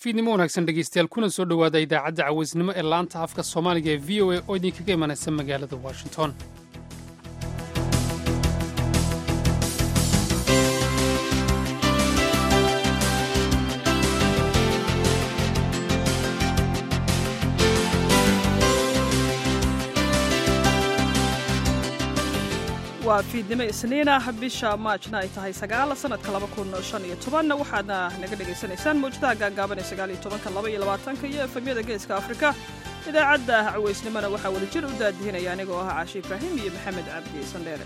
fiidnimo wanaagsan dhegeystayaal kuna soo dhowaada idaacadda cawaysnimo ee laanta afka soomaaliga ee v o a oo idinkaga imanaysa magaalada washington waa fiidnimo isniinah bisha maajna ay tahay sagaal sanadka laba kun shan iyo toban waxaadna naga dhegaysanaysaan mawjadaha gaagaaban ee sagaal iyo tobanka laba iyo labaatanka iyo efemyada geeska afrika idaacadda cawaysnimona waxaa wada jir u daadihinaya anigoo ah caashi ibraahim iyo maxamed cabdi sandheere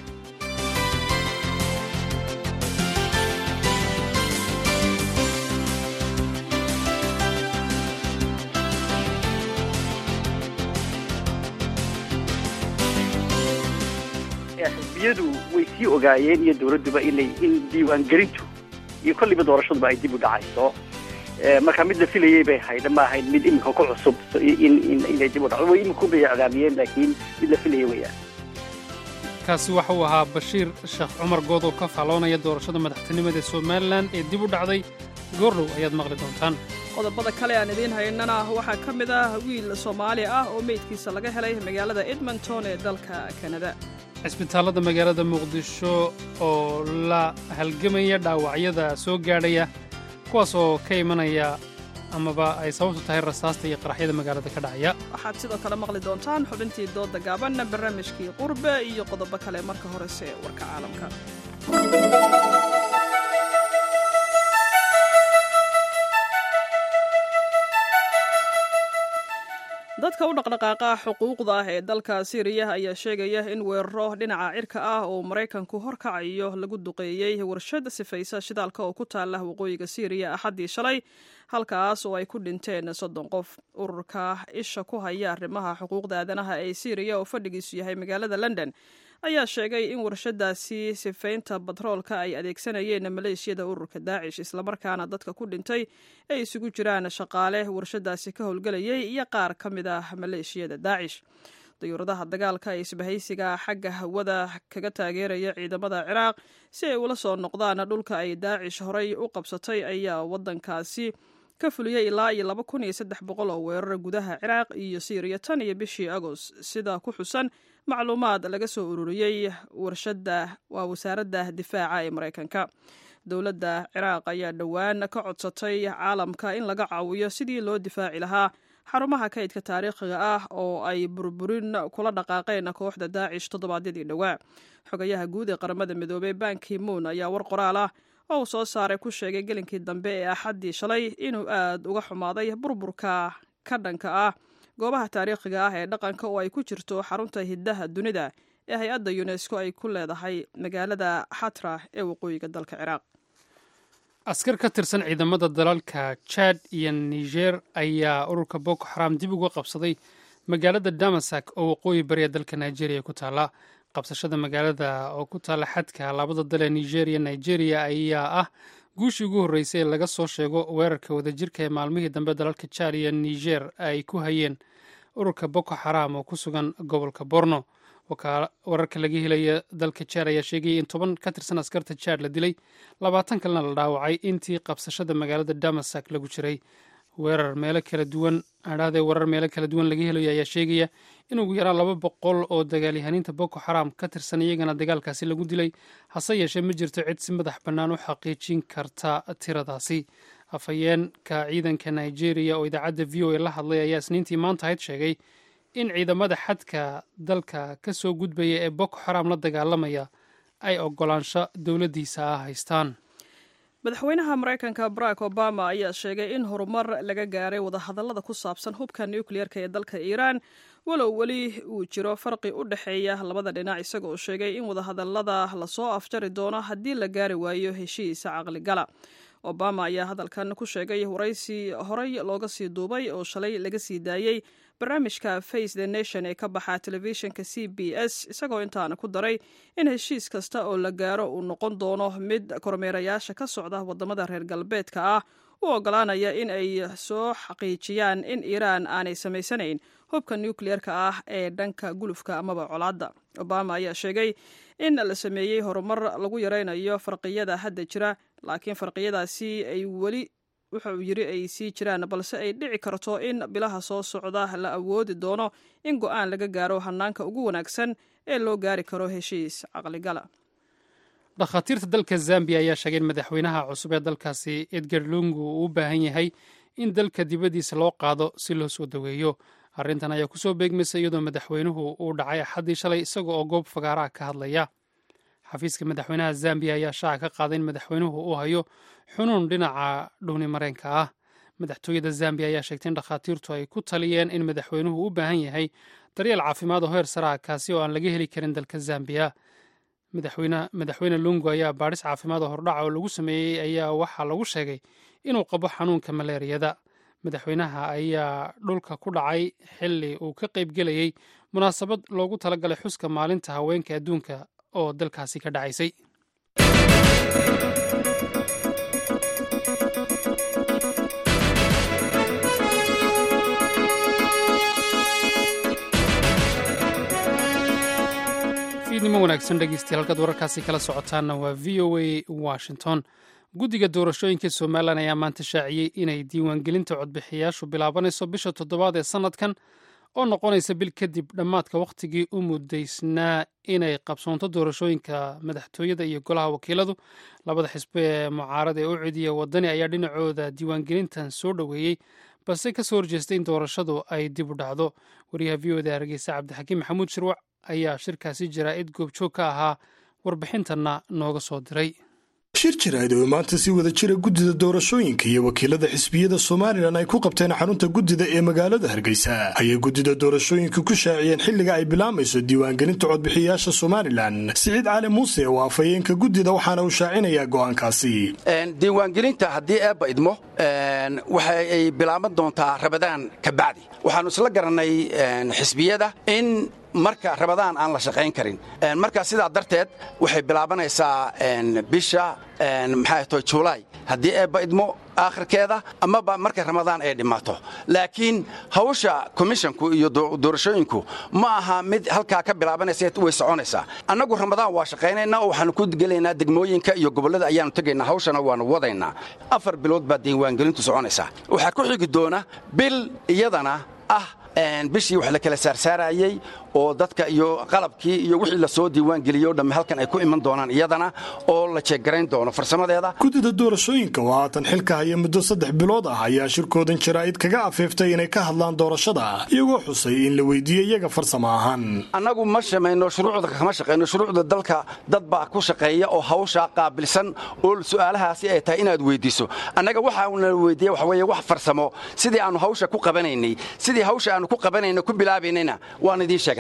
xisbiyadu way sii ogaayeen iyo dowladduba inay in diiwaangelintu iyo kolliba doorashaduba ay dib u dhacayso marka mid la filayey bay ahayd ma ahayd mid iminka ku cusub inay dib u dhacdo way iminku bay iclaamiyeen laakiin mid la filayey weeyaan kaasi waxa uu ahaa bashiir sheekh cumar good oo ka faaloonaya doorashada madaxtinimada ee somalilan ee dib u dhacday goordhow ayaad maqli doontaan qodobada kale aan idiin haynana waxaa ka mid ah wiil soomaali ah oo meydkiisa laga helay magaalada edmonton ee dalka kanada cisbitaallada magaalada muqdisho oo la halgamaya dhaawacyada soo gaadhaya kuwaas oo ka imanaya amaba ay sababtu tahay rasaasta iyo qaraxyada magaalada ka dhacaya waxaad sidoo kale maqli doontaan xubintii dooda gaaban barnaamijkii qurbe iyo qodobo kale marka horese warka caalamka dadka u dhaqdhaqaaqa xuquuqda ah ee dalka siiriya ayaa sheegaya in weeraro dhinaca cirka ah oo maraykanku horkacayo lagu duqeeyey warshad sifaysa shidaalka oo ku taala waqooyiga siiriya axaddii shalay halkaas oo ay ku dhinteen soddon qof ururka isha ku haya arrimaha xuquuqda aadanaha ee siiriya oo fadhigiisu yahay magaalada london ayaa sheegay in warshadaasi sifaynta batroolka ay adeegsanayeen maleeshiyada ururka daacish islamarkaana dadka ku dhintay ay isugu jiraan shaqaale warshadaasi ka howlgelayay iyo qaar ka mid ah maleeshiyada daacish dayuuradaha dagaalka ee isbahaysiga xagga hawada kaga taageeraya ciidamada ciraaq si ay ula soo noqdaan dhulka ay daacish horay u qabsatay ayaa wadankaasi ka fuliyey ilaa iyo laba kun iyo saddex boqol oo weerar gudaha ciraaq iyo siiriya tan iyo bishii agost sida ku xusan macluumaad laga soo ururiyey warshada waa wasaaradda difaaca ee maraykanka dowladda ciraaq ayaa dhowaan ka codsatay caalamka in laga caawiyo sidii loo difaaci lahaa xarumaha kaydka taariikhiga ah oo ay burburin kula dhaqaaqeen kooxda daacish toddobaadyadii dhowaa xogayaha guud ee qaramada midoobey banki moon ayaa war qoraal ah oo uu soo saaray ku sheegay gelinkii dambe ee axaddii shalay inuu aad uga xumaaday burburka ka dhanka ah goobaha taariikhiga ah ee dhaqanka oo ay ku jirto xarunta hiddaha dunida ee hay-adda yunesko ay ku leedahay magaalada xatra ee waqooyiga dalka ciraaq askar ka tirsan ciidamada dalalka jad iyo niger ayaa ururka boko xaram dib uga qabsaday magaalada damasak oo waqooyi bariya dalka nigeria ku taala qabsashada magaalada oo ku taala xadka labada dal ee nigeria nigeria ayaa ah guushii ugu horreysay ee laga soo sheego weerarka wadajirka ee maalmihii dambe dalalka jad iyo niger ay ku hayeen ururka boko xaram oo ku sugan gobolka borno wararka laga helaya dalka jad ayaa sheegayay in toban ka tirsan askarta jad la dilay labaatan kalena la dhaawacay intii qabsashada magaalada damasak lagu jiray weerar meelo kala duwan adhaadee warar meelo kala duwan laga helayo ayaa sheegaya in ugu yaraan laba boqol oo dagaalyahaniinta boko xaram ka tirsan iyagana dagaalkaasi lagu dilay hase yeeshee ma jirto cid si madax bannaan u xaqiijin karta tiradaasi afhayeenka ciidanka nigeria oo idaacadda v o a la hadlay ayaa isniintii maanta ahayd sheegay in ciidamada xadka dalka ka soo gudbaya ee boko xaram la dagaalamaya ay ogolaansho dowladdiisa ah haystaan madaxweynaha maraykanka barack obama ayaa sheegay in horumar laga gaaray wadahadallada ku saabsan hubka nukliyeerka ee dalka iiraan walow weli uu jiro farqi u dhexeeya labada dhinac isaga oo sheegay in wadahadallada lasoo afjari doono haddii la gaari waayo heshiisa caqligala obama ayaa hadalkan ku sheegay waraysi horey looga sii duubay oo shalay laga sii daayey barnaamijka face the nation ee ka baxa telefishinka c b s isagoo intaana ku daray in heshiis kasta oo la gaaro uu noqon doono mid kormeerayaasha ka socda wadamada reer galbeedka ah u ogolaanaya in ay soo xaqiijiyaan in iiraan aanay samaysanayn hubka nukliyeerka ah ee dhanka gulufka amaba colaadda obama ayaa sheegay in la sameeyey horumar lagu yaraynayo farqiyada hadda jira laakiin farqiyadaasi ay weli wuxa uu yidhi ay sii jiraan balse ay dhici karto in bilaha soo socda la awoodi doono in go'aan laga gaaro hanaanka ugu wanaagsan ee loo gaari karo heshiis caqligala dhakhaatiirta dalka zambiya ayaa sheegay in madaxweynaha cusub ee dalkaasi edgar lungu uu u baahan yahay in dalka dibaddiisa loo qaado si loo soo daweeyo arrintan ayaa kusoo beegmaysa iyadoo madaxweynuhu uu dhacay axaddii shalay isaga oo goob fagaaraha ka hadlaya xafiiska madaxweynaha zambiya ayaa shaaca ka qaaday in madaxweynuhu uu hayo xunuun dhinaca dhuuni mareenka ah madaxtooyada zambiya ayaa sheegtay in dhakhaatiirtu ay ku taliyeen in madaxweynuhu u baahan yahay daryeel caafimaad oo heer saraha kaasi oo aan laga heli karin dalka zambiya madaxweyne lungu ayaa baadhis caafimaad oo hordhaca oo lagu sameeyey ayaa waxaa lagu sheegay inuu qabo xanuunka maleeriyada madaxweynaha ayaa dhulka ku dhacay xilli uu ka qaybgelayey munaasabad loogu talagalay xuska maalinta haweenka adduunka oo dalkaasi ka dhacaysay fiidnimo wanaagsan dhegeystayaal halkaad wararkaasi kala socotaanna waa v o a washington guddiga doorashooyinka somalilan ayaa maanta shaaciyey inay diiwaangelinta codbixiyayaashu bilaabanayso bisha toddobaad ee sannadkan oo noqonaysa bil kadib dhammaadka wakhtigii u muddaysnaa inay qabsoonto doorashooyinka madaxtooyada iyo golaha wakiiladu labada xisbe ee mucaarada ee u cidiya wadani ayaa dhinacooda diiwaangelintan soo dhoweeyey balse ka soo horjeestay in doorashadu ay dib u dhacdo wariyaha v o da hargeysa cabdixakiim maxamuud shirwac ayaa shirkaasi jaraa'id goobjoog ka ahaa warbixintanna nooga soo diray shir jiraad oo maanta si wada jira guddida doorashooyinka iyo wakiilada xisbiyada somalilan ay ku qabteen xarunta guddida ee magaalada hargeysa ayay guddida doorashooyinka ku shaaciyeen xilliga ay bilaamayso diiwaangelinta codbixiyayaasha somalilan siciid cali muuse oo afhayeenka guddida waxaana uu shaacinayaa go'aankaasi diiwaangelinta haddii eebba idmo waxa ay bilaaban doontaa rabadaan ka bacdi waxaannu isla garannay xisbiyada in marka rabadaan aan la shaqayn karin marka sidaa darteed waxay bilaabanaysaa bisha maxaa to julaay haddii eebba idmo aakhirkeeda amaba marka ramadaan ay dhimato laakiin hawsha komishonku iyo doorashooyinku ma aha mid halkaa ka bilaabanaysa way soconaysaa annagu ramadaan waa shaqaynaynaa oo waxaanu ku gelaynaa degmooyinka iyo gobollada ayaanu tegaynaa hawshana waanu wadaynaa afar bilood baa diiwaangelintu soconaysaa waxaa ku xigi doona bil iyadana ah bishii wax la kala saarsaarayey oo dadka iyo qalabkii iyo wixii la soo diiwaangeliyey o dhamme halkan ay ku iman doonaan iyadana oo la jeeggarayn doono farsamadeeda guddida doorashooyinka oo haatan xilka haya muddo saddex bilood ah ayaa shirkoodan jaraa'id kaga afeeftay inay ka hadlaan doorashada iyagoo xusay in la weydiiyey iyaga farsamo ahaan annagu ma shamayno shuruucda kama shaqayno shuruucda dalka dad baa ku shaqeeya oo hawshaa qaabilsan oo su'aalahaasi ay tahay inaad weyddiiso annaga waxaana weydiiya waxa weeye wax farsamo sidii aannu hawsha ku qabanaynay sidii hawsha aannu ku qabanayna ku bilaabaynayna waan idiin sheegnay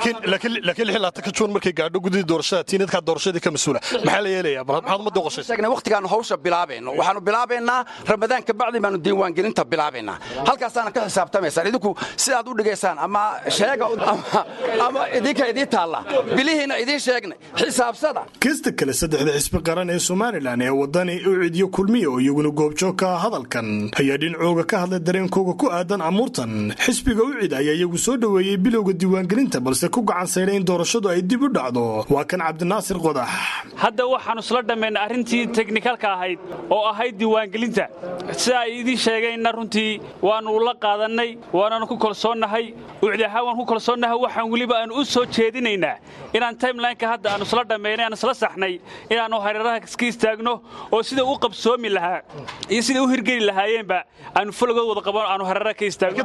laakiin juun markay gaadho gudida doorashada tiinadkaa doorashadii ka mas-uula maxaa la yeelayaa maxaad ummadda uqashaysa waqtigaannu hawsha bilaabayno waxaannu bilaabaynaa ramadaan ka bacdi baannu diiwaangelinta bilaabaynaa halkaasaana ka xisaabtamaysaan idinku sidaad u dhigaysaan ama sheega ama idinka idiin taalla bilihiina idiin sheegnay xisaabsada kasta kale saddexda xisbi qaran ee somalilan ee wadani u cidiyo kulmiya oo iyaguna goobjoog ka ah hadalkan ayaa dhinacooga ka hadlay dareenkooga ku aadan amuurtan xisbiga u cid ayaa iyagu soo dhoweeyey bilowga diiwaangelinta balse ku gacan sayday in doorashadu ay dib u dhacdo waa kan cabdinaasir qodax hadda waxaannu isla dhammaynay arrintii teknikalka ahayd oo ahayd diiwaangelinta sida ay idiin sheegeenna runtii waannu la qaadannay waananu ku kalsoonnahay ucdi ahaan waan ku kalsoonnahay waxaan weliba aanu u soo jeedinaynaa inaan timelineka hadda aannu isla dhammaynay aan isla saxnay inaannu hareeraha iska istaagno oo sida u qabsoomi lahaa iyo sida u hirgeli lahaayeenba aanu fologood wada qaban aanu hareeraha ka istaagno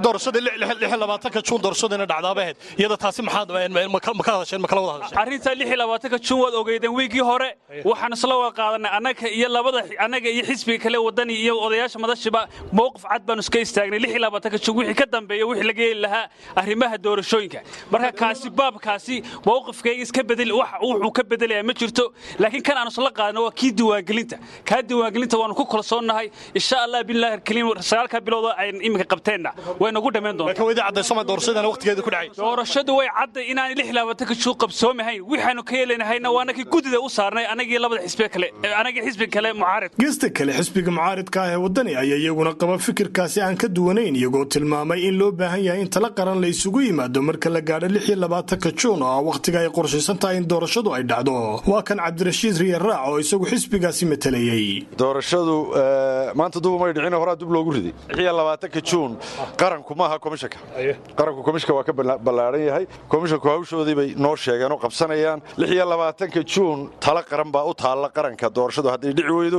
juun doorashadana dhacdaabaheed iyada taasi maxaad ma ka hadasheen ma kala wada hadasheen arrinta lix iyo labaatanka juun waad ogeydeen wiigii hore waxaan isla wada qaadanay annaga iyo labada annaga iyo xisbiga kale wadani iyo odayaasha madashiba mowqif cad baanu iska istaagnay lix iyo labaatanka juun wixii ka dambeeya wixii laga heli lahaa arrimaha doorashooyinka marka kaasi baabkaasi mowqifkayga iska bedel wax wuxuu ka bedelayaa ma jirto laakiin kan aanu isla qaadano waa kii diiwaangelinta kaa diiwaangelinta waanu ku kalsoonnahay insha allah billahi alkariim sagaalka bilowda ay iminka qabteenna way nagu dhammayn doontaa doorashadu way cadday inaan lix labaatanka juu qabsoomahayn waxaanu ka yeelanahayna waa anagii guddida u saarnay anagii labada xisbe kale anagii xisbi kale mucaarid geesta kale xisbiga mucaaridka ah ee waddani ayaa iyaguna qaba fikirkaasi aan ka duwanayn iyagoo tilmaamay in loo baahan yahay in tala qaran la isugu yimaado marka la gaadho lix iyo labaatanka juun oo ah wakhtiga ay qorshaysan tahay in doorashadu ay dhacdo waa kan cabdirashiid riyar raac oo isagu xisbigaasi matalayey doorashadu maanta duba may dhicin horaa dub loogu riday lixiyo labaatanka juun qaranku maaha komishanka qaranku komishanka waa ka ballaaran yahay komishanku hawshoodii bay noo sheegeen oo qabsanayaan lixiyo labaatanka juun tala qaran baa u taalla qaranka doorashadu hadday dhici weydo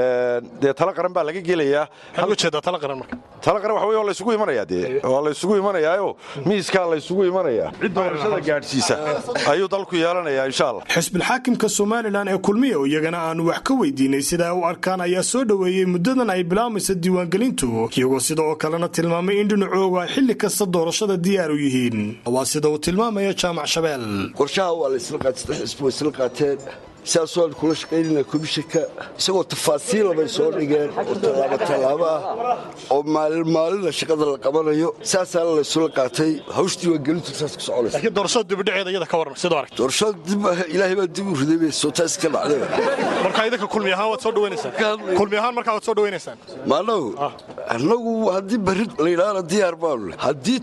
dee tala qaran baa laga gelayaa tala qaran waxa wey waa laysugu imanayaa dee waa laysugu imanayaayo miiskaa laysugu imanayaa cid doorashada gaadhsiisa ayuu dalku yeelanayaa insha allah xisbilxaakimka somalilan ee kulmiya oo iyagana aanu wax ka weydiinay sida ay u arkaan ayaa soo dhoweeyey muddadan ay bilaamaysa diiwaangelintu iyagoo sida oo kalena tilmaamay in dhinacoogu ay xilli kasta doorashada diyaar u yihiin waa sida uu tilmaamaya jaamac shabeel qorshaha waa la isla qaatay saddex xisbi way isla qaateen sidaasoo aan kula shaqaynayna komishanka isagoo tafaasiila bay soo dhigeen oo tallaabo tallaabo ah oo maalin maalina shaqada la qabanayo saasaana la isula qaatay hawsh diiwaangelintu saas ku soconaysa laakiin doorashada dibidhaceeda iyada ka warran sidoo aragta doorashada dib ilaahay baa dib u riday bay soo taas ka dhacday marka idinka kulmi ahaan waad soo dhawaynaysaan kulmi ahaan markaa waad soo dhawaynaysaan maanagu annagu haddii berri layidhaahna diyaar baanu leh haddii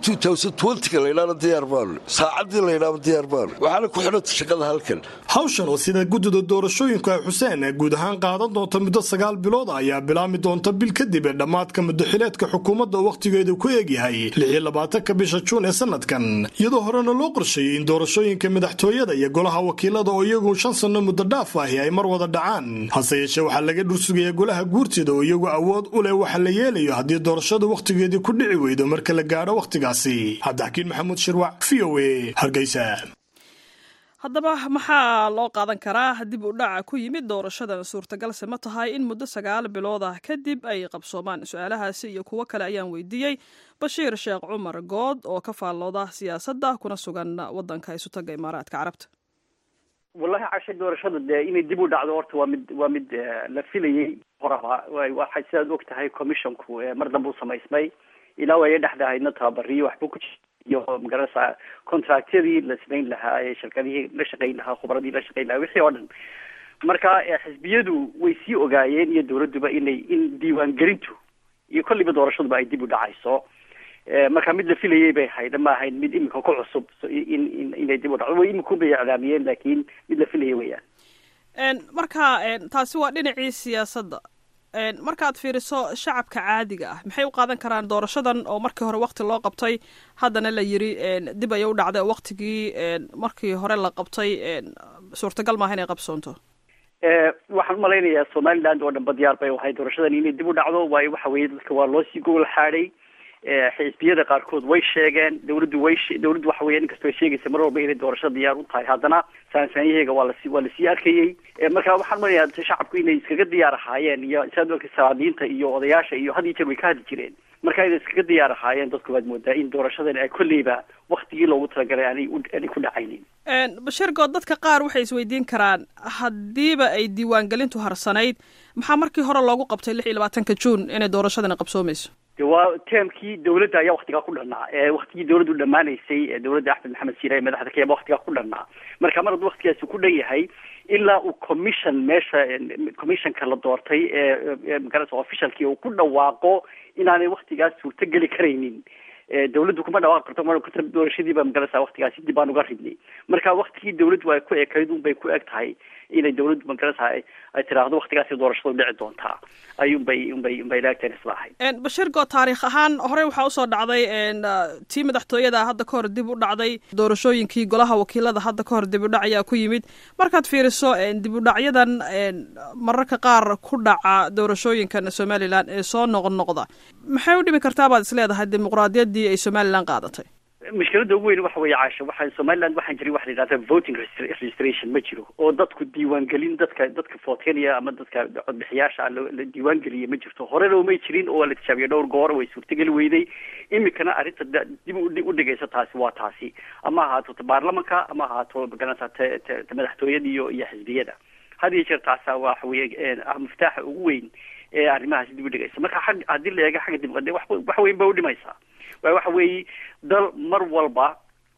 ka layidhaahna diyaar baanu leh saacaddii layidhaahna diyaar baanu waxaana ku xidhanta shaqada halkan hawshan oo sida guddida doorashooyinku ay xuseen guud ahaan qaadan doonta muddo sagaal bilood ayaa bilaami doonta bil kadib ee dhammaadka muddaxileedka xukuumadda wakhtigeedu ku eegyahay lixiyo labaatanka bisha juun ee sanadkan iyadoo horena loo qorsheeyey in doorashooyinka madaxtooyada iyo golaha wakiilada oo iyagu shan sanno muddo dhaaf ahi ay mar wada dhacaan hase yeeshee waxaa laga dhursugayaa golaha guurtida oo iyagu awood u leh waxa la yeelayo haddii doorashadu wakhtigeedii ku dhici weydo marka la gaadho wakhtigaasi cabdixakiin maxamuud shirwac v o e hargeysa haddaba maxaa loo qaadan karaa dib u dhaca ku yimid doorashadan suurtagalse ma tahay in muddo sagaal bilood ah kadib ay qabsoomaan su-aalahaasi iyo kuwo kale ayaan weydiiyey bashiir sheekh cumar good oo ka faallooda siyaasadda kuna sugan waddanka isutaga imaaraadka carabta wallahi cashe doorashada dee inay dib u dhacdo horta waa mid waa mid la filayey horaba waxay sidaad og tahay commissionku mar dambe u samaysmay ilaa waaya dhexda ahaydna tababariyo waxbuu ku iyo magarasa contractyadii la samayn lahaa ee shirkadihii la shaqayn lahaa khubradii la shaqayn lahaa wixii oo dhan marka xisbiyadu way sii ogaayeen iyo dawladduba inay in diiwaangelintu iyo kolliba doorashaduba ay dib u dhacayso marka mid la filayey bay ahayd ma ahayn mid imika ku cusub in in inay dib u dhacdo way imika bay iclaamiyeen laakiin mid la filayay weeyaan marka taasi waa dhinacii siyaasadda markaad fiiriso shacabka caadiga ah maxay u qaadan karaan doorashadan oo markii hore wakti loo qabtay haddana la yiri dib ayay u dhacday waktigii markii hore la qabtay suurtagal maaha inay qabsoonto waxaan umalaynayaa somaliland oo dhanba diyaar bay ahay doorashadan inay dib u dhacdo waayo waxa weeye dadka waa loo sii gogol xaadhay xisbiyada qaarkood way sheegeen dawladdu way dawladdu waxa weya inkastoo ay sheegaysa mar walba inay doorashada diyaar u tahay haddana saansaanyaheega waa lasi waa lasii arkayey marka waxaan umalayaa shacabku inay iskaga diyaar ahaayeen iyo saad ogta salaadiinta iyo odayaasha iyo had iyo jeer way ka hadli jireen marka inay iskaga diyaar ahaayeen dadku waad moodaa in doorashadan ay kolleyba waktigii loogu talagalay aanay aanay ku dhacaynin bashir good dadka qaar waxay isweydiin karaan haddiiba ay diiwaangelintu harsanayd maxaa markii hore loogu qabtay lix iyo labaatanka juun inay doorashadani qabsoomayso de waa teemkii dawladda ayaa waktigaa ku dhannaa waktigii dawladdu dhammaanaysay dawladda axmed maxamed siira ee madaxda kayaba waktigaa ku dhannaa marka mar hadduu waktigaasi ku dhan yahay ilaa uu commission meesha commissionka la doortay ee magarasa officialkii uu ku dhawaaqo inaanay waktigaas suurto geli karaynin dawladdu kuma dhawaaqi karto doorashadiiba magarasa waktigaasi dib aan uga ridnay marka waktigii dawladdu ay ku ekayd unbay ku eg tahay inay dawladdu magarasa ay tiraahdo waktigaasi doorashadu dhici doontaa ayuunbay unbay unbay laagteen isla ahayd bashir good taariikh ahaan horey waxaa usoo dhacday tii madaxtooyada hadda ka hor dib u dhacday doorashooyinkii golaha wakiilada hadda ka hor dib u dhac ayaa ku yimid markaad fiiriso dib u dhacyadan mararka qaar ku dhaca doorashooyinkan somalilan ee soo noqnoqda maxay u dhimi kartaa baad is leedahay dimuqraadiyaddii ay somalilan qaadatay mushkiladda ugu weyn waxa weeye caasha waxa somaliland waxaan jirin waxa la yidhahda voting registration ma jiro oo dadku diiwaangelin dadka dadka footeynaya ama dadka codbixiyaasha la diiwaangeliya ma jirto horena umay jirin oo waa la tijaabiya dhowr goor way suurtageli weyday imikana arrinta dib u dhigaysa taasi waa taasi ama ahaato baarlamanka ama ahaato magaranta madaxtooyada iyo iyo xisbiyada had iyo jeer taasa waxa weeye muftaaxa ugu weyn ee arrimahaasi dib u dhigaysa marka ag haddii la eego xagga dimuqraadiya wax weyn ba udhimaysaa waay waxa weeye dal mar walba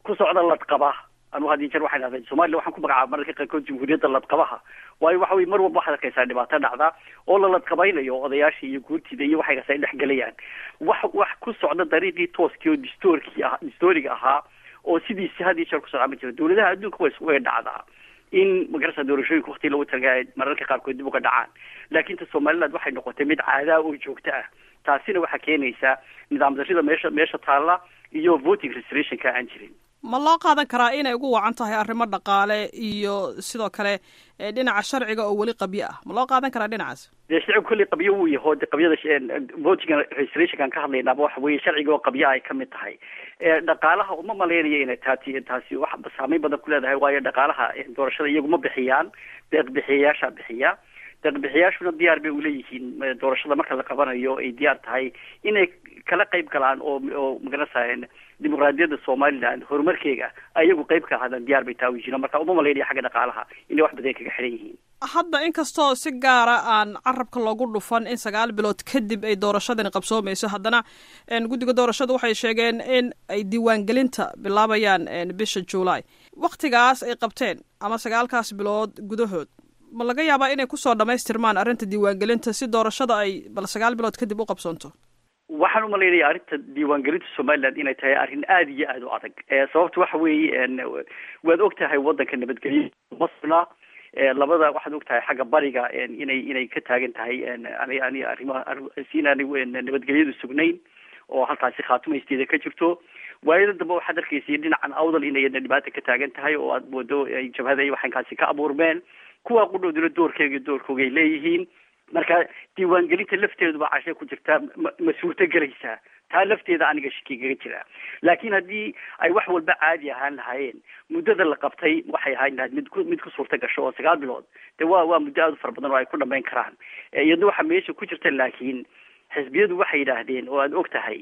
ku socda ladqaba anu had iyo jeer waxay dhahdeen somalilan waxaan ku magacaaba mararka qaarkood jamhuuriyadda ladqabaha waayo waxa weye mar walba waxaad arkaysaa dhibaato dhacda oo la ladqabaynayo odayaashii iyo guurtida iyo waxay ay dhex gelayaan wax wax ku socda dariiqii tooskii oo distoorkii ah distooriga ahaa oo sidiisi had iyo jeer ku socdaa ma jiro dawladaha adduunka way way dhacdaa in magarasa doorashooyinka wakti lagu talagaa mararka qaarkood dib uga dhacaan laakiin ta somaliland waxay noqotay mid caadaa oo joogto ah taasina waxaa keenaysaa nidaam darrida meesha meesha taalla iyo voting restorationka aan jirin ma loo qaadan karaa inay ugu wacan tahay arrimo dhaqaale iyo sidoo kale dhinaca sharciga oo weli qabyo ah ma loo qaadan karaa dhinacaas dee shicib kolley qabyo wuu yaho de qabyada voting restorationkan ka hadlaynaaba waxa weeye sharciga oo qabyo ay kamid tahay dhaqaalaha uma malaynayo inay taati taasi wax saameyn badan ku leedahay waayo dhaqaalaha doorashada iyagu ma bixiyaan deeq bixiyayaasha bixiya deeq bixiyayaashuna diyaar bay uleeyihiin doorashada marka la qabanayo ay diyaar tahay inay kala qayb galaan oo oo magarasa dimuqraadiyadda somaliland horumarkeega ayagu qayb ka ahaadaan diyaar bay taawi jireen marka uma malaynaya xagga dhaqaalaha inay wax badan kaga xiran yihiin hadda inkastoo si gaara aan carabka loogu dhufan in sagaal bilood kadib ay doorashadani qabsoomayso haddana guddiga doorashada waxay sheegeen in ay diiwaangelinta bilaabayaan bisha july waktigaas ay qabteen ama sagaalkaas bilood gudahood ma laga yaabaa inay kusoo dhamaystirmaan arrinta diiwaangelinta si doorashada ay bal sagaal bilood kadib u qabsoonto waxaan umalaynaya arrinta diiwaangelinta somaliland inay tahay arrin aada iyo aada u adag sababta waxa weeye waad og tahay waddanka nabadgelyo masna labada waxaad og tahay xagga bariga inay inay ka taagan tahay ani ani arrimaha si inaanay nabadgelyadu sugnayn oo halkaasi khaatumeysteeda ka jirto waayada dambe waxaad arkaysay dhinacan awdal inay dhibaata ka taagan tahay oo aad moodo ay jabhada iyo waxankaasi ka abuurmeen kuwa qudhooduna doorkeega doorkoogay leeyihiin marka diiwaangelinta lafteeduba cashe ku jirtaa ma ma suurto gelaysaa taa lafteeda aniga shakigaga jira laakiin haddii ay wax walba caadi ahaan lahaayeen muddada la qabtay waxay ahaan lahayd mid ku mid ku suurta gasho oo sagaal bilood de waa waa muddo aada u fara badan oo ay ku dhamayn karaan iyadna waxaa meesha ku jirta laakiin xisbiyadu waxay yidhaahdeen oo aad og tahay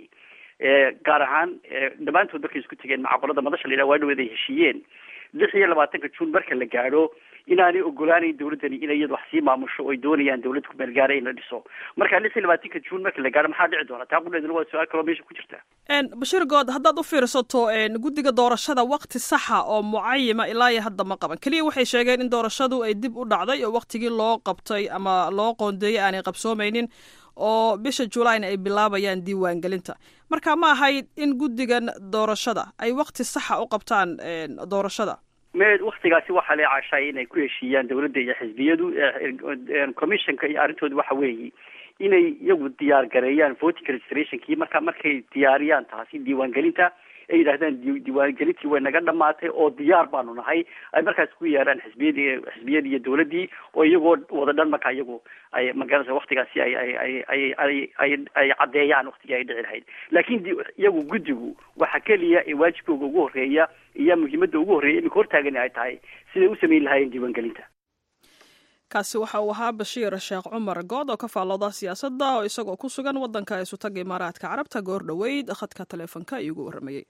gaar ahaan dhammaantood markay isku tegeen macaqolada madasha la yidhaha waa dhaweed ay heshiiyeen lix iyo labaatanka juun marka la gaadho inaanay ogolaanayn dawladdani inay iyada wax sii maamusho oy doonayaan dawlad kumeel gaara in la dhiso marka lix iyo labaatanka juun marka la gaadho maxaa dhici doona taa qudheeduna waa su-aal kaloo meesha ku jirta bashir good haddaad u fiirsato guddiga doorashada wakti saxa oo mucayima ilaa iyo hadda ma qaban keliya waxay sheegeen in doorashadu ay dib u dhacday oo waktigii loo qabtay ama loo qoondeeyey aanay qabsoomaynin oo bisha julayna ay bilaabayaan diiwaangelinta marka ma ahayd in guddigan doorashada ay wakti saxa u qabtaan doorashada me waktigaasi waxaa la cashaay inay ku heshiiyaan dawladda iyo xisbiyadu commissionka iyo arrintooda waxa weeye inay iyagu diyaar gareeyaan voting registrationkii marka markay diyaariyaan taasi diiwaangelinta ay yidhahdaan diiwaangelintii way naga dhamaatay oo diyaar baanu nahay ay markaas ku yeeraan xisbiyadii xisbiyadii iyo dawladdii oo iyagoo wada dhan marka iyagu ay magarasa waktigaasi ay ay ay ay ay ay ay caddeeyaan waktigii ay dhici lahayd laakiin iyagu guddigu waxa keliya ee waajibkooga ugu horreeya iyo muhiimadda ugu horreeya iminka hortaagani ay tahay siday u samayn lahaayeen diiwaangelinta kaasi waxa uu ahaa bashiir sheekh cumar good oo ka faallooda siyaasadda oo isagoo ku sugan waddanka isutaga imaaraadka carabta goor dhoweyd khadka taleefonka ayuu ugu warramayey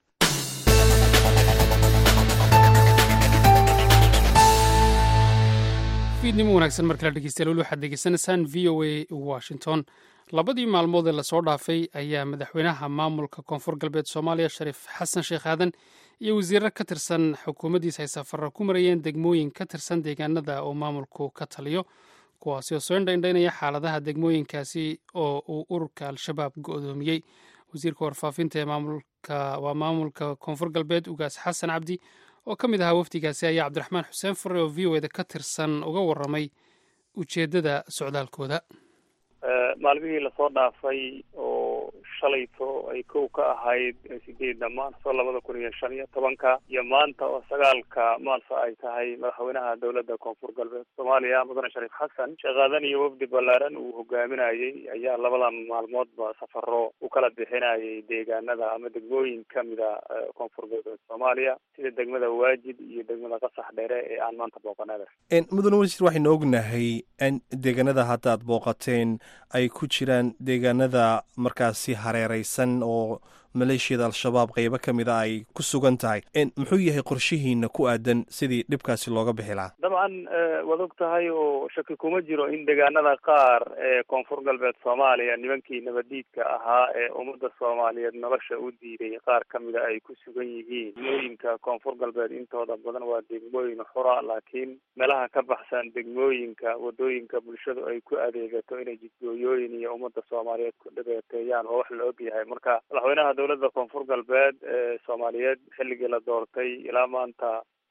fiidnimo wanaagsan mar kale dhegeystayaal weli waxaad degeysanaysaan v o a washington labadii maalmood ee lasoo dhaafay ayaa madaxweynaha maamulka koonfur galbeed soomaaliya shariif xasan sheekh aadan iyo wasiirar ka tirsan xukuumaddiisa ay safarra ku marayeen degmooyin ka tirsan deegaanada oo maamulku ka taliyo kuwaasi oo soo indhaindhaynaya xaaladaha degmooyinkaasi oo uu ururka al-shabaab go-doomiyey wasiirka warfaafinta ee maamulka waa maamulka koonfur galbeed ugaas xasan cabdi oo ka mid ahaa wafdigaasi ayaa cabdiraxmaan xuseen fure oo v o eda ka tirsan uga warramay ujeeddada socdaalkooda maalmihii lasoo dhaafay oo shalayto ay kow ka ahayd sideedda maarso labada kun iyo shan iyo tobanka iyo maanta oo sagaalka maarso ay tahay madaxweynaha dowladda koonfur galbeed soomaaliya mudane shariif xasan sheekaadan iyo wafdi ballaaran uu hogaaminayey ayaa labadan maalmoodba safaro u kala bixinayay deegaanada ama degmooyin kamida koonfur galbeed soomaaliya sida degmada waajid iyo degmada qasax dheere ee aan maanta booqanada mudane wasiir waxaynu ognahay in deegaanada hadda aad booqateen ay ku jiraan deegaanada markaasi hareereysan oo maleeshiyada al-shabaab qeybo ka mid a ay ku sugan tahay muxuu yahay qorshihiina ku aadan sidii dhibkaasi looga bixi lahaa dabcan waad og tahay oo shaki kuma jiro in deegaanada qaar ee koonfur galbeed soomaaliya nimankii nabadiidka ahaa ee ummadda soomaaliyeed nolosha u diiday qaar ka mida ay ku sugan yihiin degmooyinka koonfur galbeed intooda badan waa degmooyin xura laakiin meelaha ka baxsan degmooyinka wadooyinka bulshadu ay ku adeegato inay jidgooyooyin iyo ummadda soomaaliyeed ku dhabeeteeyaan waa wax la og yahay marka madaxweynaha dowladda koonfur galbeed ee soomaaliyeed xilligii la doortay ilaa maanta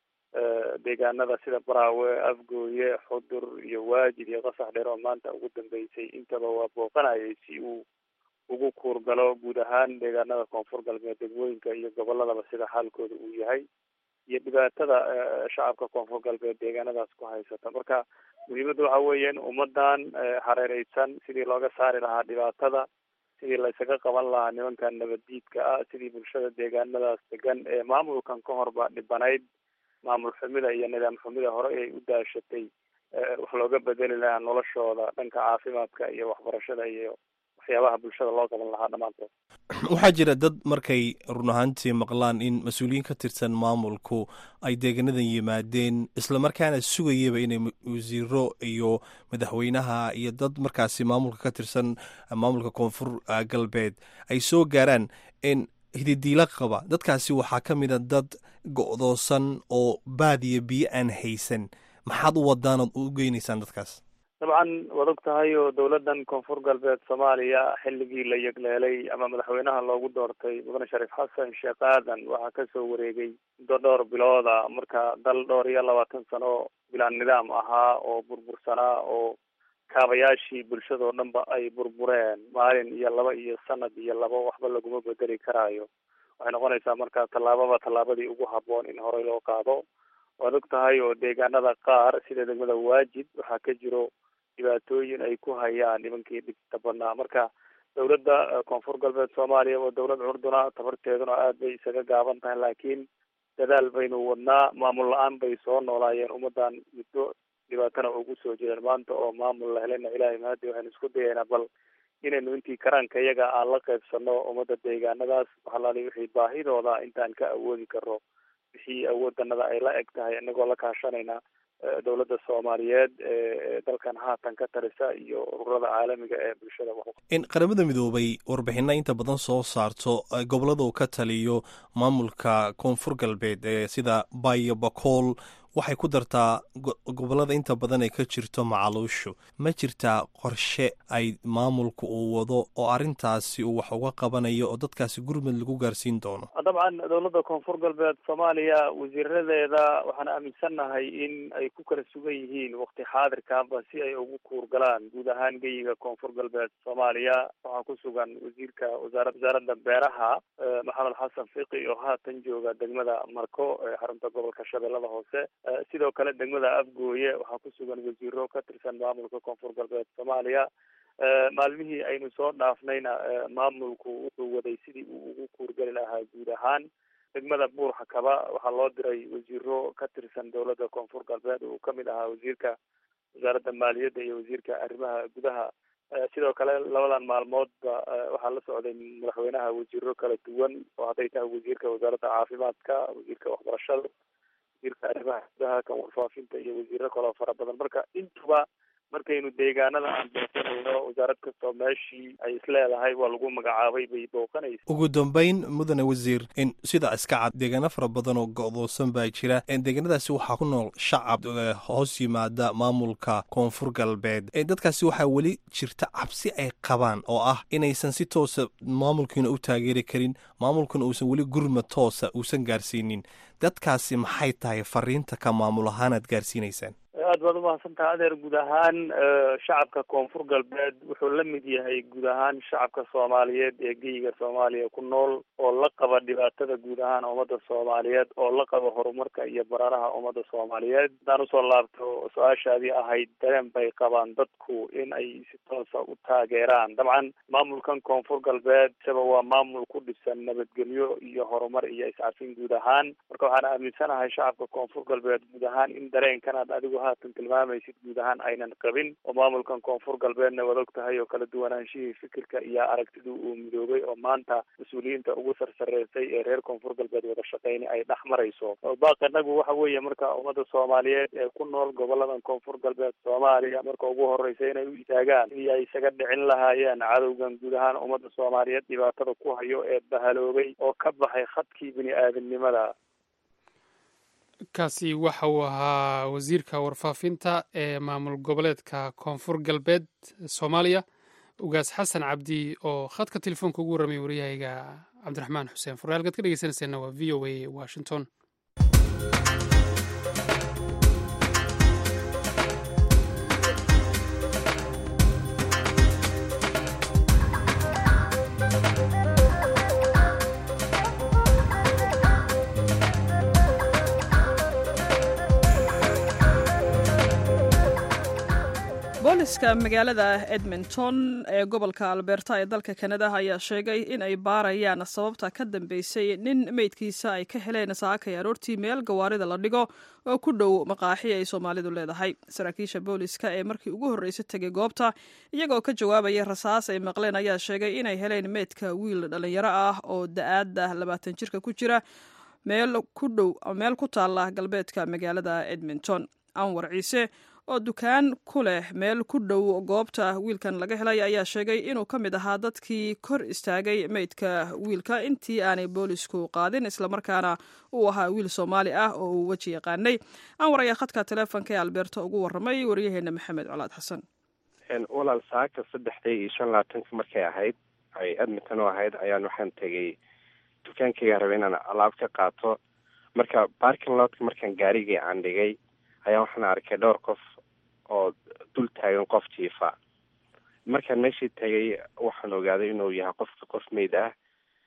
deegaanada sida baraawe afgooye xudur iyo waajid iyo qasax dheer oo maanta ugu dambeysay intaba waa booqanayay si uu ugu kuurgalo guud ahaan deegaanada koonfur galbeed degmooyinka iyo goboladaba sida xaalkooda uu yahay iyo dhibaatada shacabka koonfur galbeed deegaanadaas ku haysata marka muhiimadda waxa weeye in ummadan hareereysan sidii looga saari lahaa dhibaatada sidii laysaga qaban lahaa nimankan nabaddiidka ah sidii bulshada deegaanadaas degan ee maamulkan ka horba dhibanayd maamul xumida iyo nidaam xumida hore ay u daashatay wax looga bedeli lahaa noloshooda dhanka caafimaadka iyo waxbarashada iyo waxyaabaha bulshada loo qaban lahaa dhammaantood waxaa jira dad markay run ahaantii maqlaan in mas-uuliyiin ka tirsan maamulku ay deegaanadan yimaadeen islamarkaana sugayaba inay wasiiro iyo madaxweynaha iyo dad markaasi maamulka ka tirsan maamulka koonfur galbeed ay soo gaaraan in hididiila qaba dadkaasi waxaa ka mid a dad go-doosan oo baadiya biyo aan haysan maxaad u wadaan ood u geynaysaan dadkaas dabcan waad og tahay oo dowladdan koonfur galbeed soomaaliya xilligii la yegleelay ama madaxweynaha loogu doortay mudane shariif xasan sheekh aadan waxaa kasoo wareegay muddo dhowr bilooda marka dal dhowr iyo labaatan sano bilaan nidaam ahaa oo burbursanaa oo kaabayaashii bulshadao dhanba ay burbureen maalin iyo laba iyo sanad iyo laba waxba laguma bedeli karaayo waxay noqonaysaa marka tallaababa tallaabadii ugu habboon in horey loo qaado waad og tahay oo deegaanada qaar sida degmada waajid waxaa ka jiro dhibaatooyin ay ku hayaan nimankii dhibta badnaa marka dowladda koonfur galbeed soomaaliya waa dowlad curduna tabarteeduna aad bay isaga gaaban tahay laakiin dadaal baynu wadnaa maamul la-aan bay soo noolaayeen ummadan muddo dhibaatana ugu soo jireen maanta oo maamul la helena ilaahay mahadi waxaynu isku dayaynaa bal inaynu intii karaanka iyaga aan la qaybsano ummadda deegaanadaas waxalaali wixii baahidooda intaan ka awoodi karo wixii awoodanada ay la eg tahay inagoo la kaashanayna dowladda soomaaliyeed ee dalkan haatan ka tarisa iyo ururada caalamiga ee bulshada in qaramada midoobay warbixina inta badan soo saarto gobolada uu ka taliyo maamulka koonfur galbeed ee sida bayo bakool waxay ku dartaa gobolada inta badan ay ka jirto macaluushu ma jirtaa qorshe ay maamulku uu wado oo arrintaasi uu wax uga qabanayo oo dadkaasi gurmud lagu gaarsiin doono dabcan dowladda koonfur galbeed soomaaliya wasiiradeeda waxaan aaminsannahay in ay ku kala sugan yihiin wakti xaadirkaanba si ay ugu kuurgalaan guud ahaan geyiga koonfur galbeed soomaaliya waxaa ku sugan wasiirka wasaara wasaaradda beeraha maxamed xasan fiqi oo haatan jooga degmada marko ee xarunta gobolka shabeellada hoose sidoo kale degmada afgooye waxaa ku sugan wasiiro ka tirsan maamulka koonfur galbeed soomaaliya maalmihii aynu soo dhaafnayna maamulku wuxuu waday sidii uu ugu kuurgeli lahaa guud ahaan degmada buur xakaba waxaa loo diray wasiiro ka tirsan dowladda koonfur galbeed uu kamid ahaa wasiirka wasaaradda maaliyadda iyo wasiirka arrimaha gudaha sidoo kale labadan maalmoodba waxaa la socday madaxweynaha wasiiro kala duwan oo hadday tahay wasiirka wasaaradda caafimaadka wasiirka waxbarashada wasiirka arrimaha gudaha kan warfaafinta iyo wasiiro kaloo fara badan marka intuba markaynu deegaanada aan booqanayno wasaarad kastoo meeshii ay isleedahay waa lagu magacaabay bay booqanaysa ugu dambeyn mudane wasiir in sida iska cad deegaano fara badan oo go-doosan baa jira deegaanadaasi waxaa ku nool shacab hoos yimaada maamulka koonfur galbeed dadkaasi waxaa weli jirta cabsi ay qabaan oo ah inaysan si toosa maamulkiina u taageeri karin maamulkuna uusan weli gurma toosa uusan gaarsiinin dadkaasi maxay tahay fariinta ka maamul ahaanaad gaarsiinaysaan aad baad umahadsantaha adeer guud ahaan shacabka koonfur galbeed wuxuu la mid yahay guud ahaan shacabka soomaaliyeed ee geyiga soomaaliya ku nool oo la qaba dhibaatada guud ahaan ummadda soomaaliyeed oo la qaba horumarka iyo baraaraha ummadda soomaaliyeed haddaan usoo laabto su-aashaadii ahayd dareen bay qabaan dadku in ay si toosa u taageeraan dabcan maamulkan koonfur galbeed isaba waa maamul ku dhisan nabadgelyo iyo horumar iyo iscafin guud ahaan marka waxaan aaminsanahay shacabka koonfur galbeed guud ahaan in dareenkanaad adigu ha tilmaamaysid guud ahaan aynan qabin oo maamulkan koonfur galbeedna waad og tahay oo kala duwanaanshihii fikirka iyo aragtida uu midoobay oo maanta mas-uuliyiinta ugu sarsareysay ee reer koonfur galbeed wada shaqeyni ay dhex marayso baaq inagu waxa weeye marka ummadda soomaaliyeed ee ku nool goboladan koonfur galbeed soomaaliya marka ugu horeysa inay u istaagaan sidii ay isaga dhicin lahaayeen cadowgan guud ahaan ummadda soomaaliyeed dhibaatada ku hayo ee bahaloobay oo ka baxay khadkii bini aadamnimada kaasi waxa uu ahaa wasiirka warfaafinta ee maamul goboleedka koonfur galbeed soomaaliya ugaas xasan cabdi oo khadka telefoonka ugu warramay waryahayga cabdiraxmaan xuseen fure halkaad ka dhegeysanayseena waa v o a washington booliska magaalada edmonton ee gobolka alberta ee dalka kanada ayaa sheegay in ay baarayaan sababta ka dambeysay nin meydkiisa ay ka heleen saakay aroortii meel gawaarida la dhigo oo ku dhow maqaaxi ay soomaalidu leedahay saraakiisha booliska ee markii ugu horreysay tegay goobta iyagoo ka jawaabaya rasaas ay maqleen ayaa sheegay inay heleen meydka wiil dhallinyaro ah oo da-aada labaatan jirka ku jira meel ku dhow meel ku taala galbeedka magaalada edmonton anwar ciise oo dukaan ku leh meel ku dhow goobta wiilkan laga helay ayaa sheegay inuu ka mid ahaa dadkii kor istaagay meydka wiilka intii aanay boolisku qaadin islamarkaana uu ahaa wiil soomaali ah oo uu weji yaqaanay anwar ayaa khadka teleefonka ee albeerta ugu warramay waryaheena maxamed colaad xasan walaal saaka saddexdii iyo shan labaatanka markay ahayd ay edmonton u ahayd ayaan waxaan tegay dukaankayga rabay inaan alaab ka qaato marka barking lotka markaan gaarigii aan dhigay ayaa waxaan arkay dhowr qof oo dul taagan qof jiifa markaan meeshii tagay waxaan ogaaday inuu yahay qofka qof meyd ah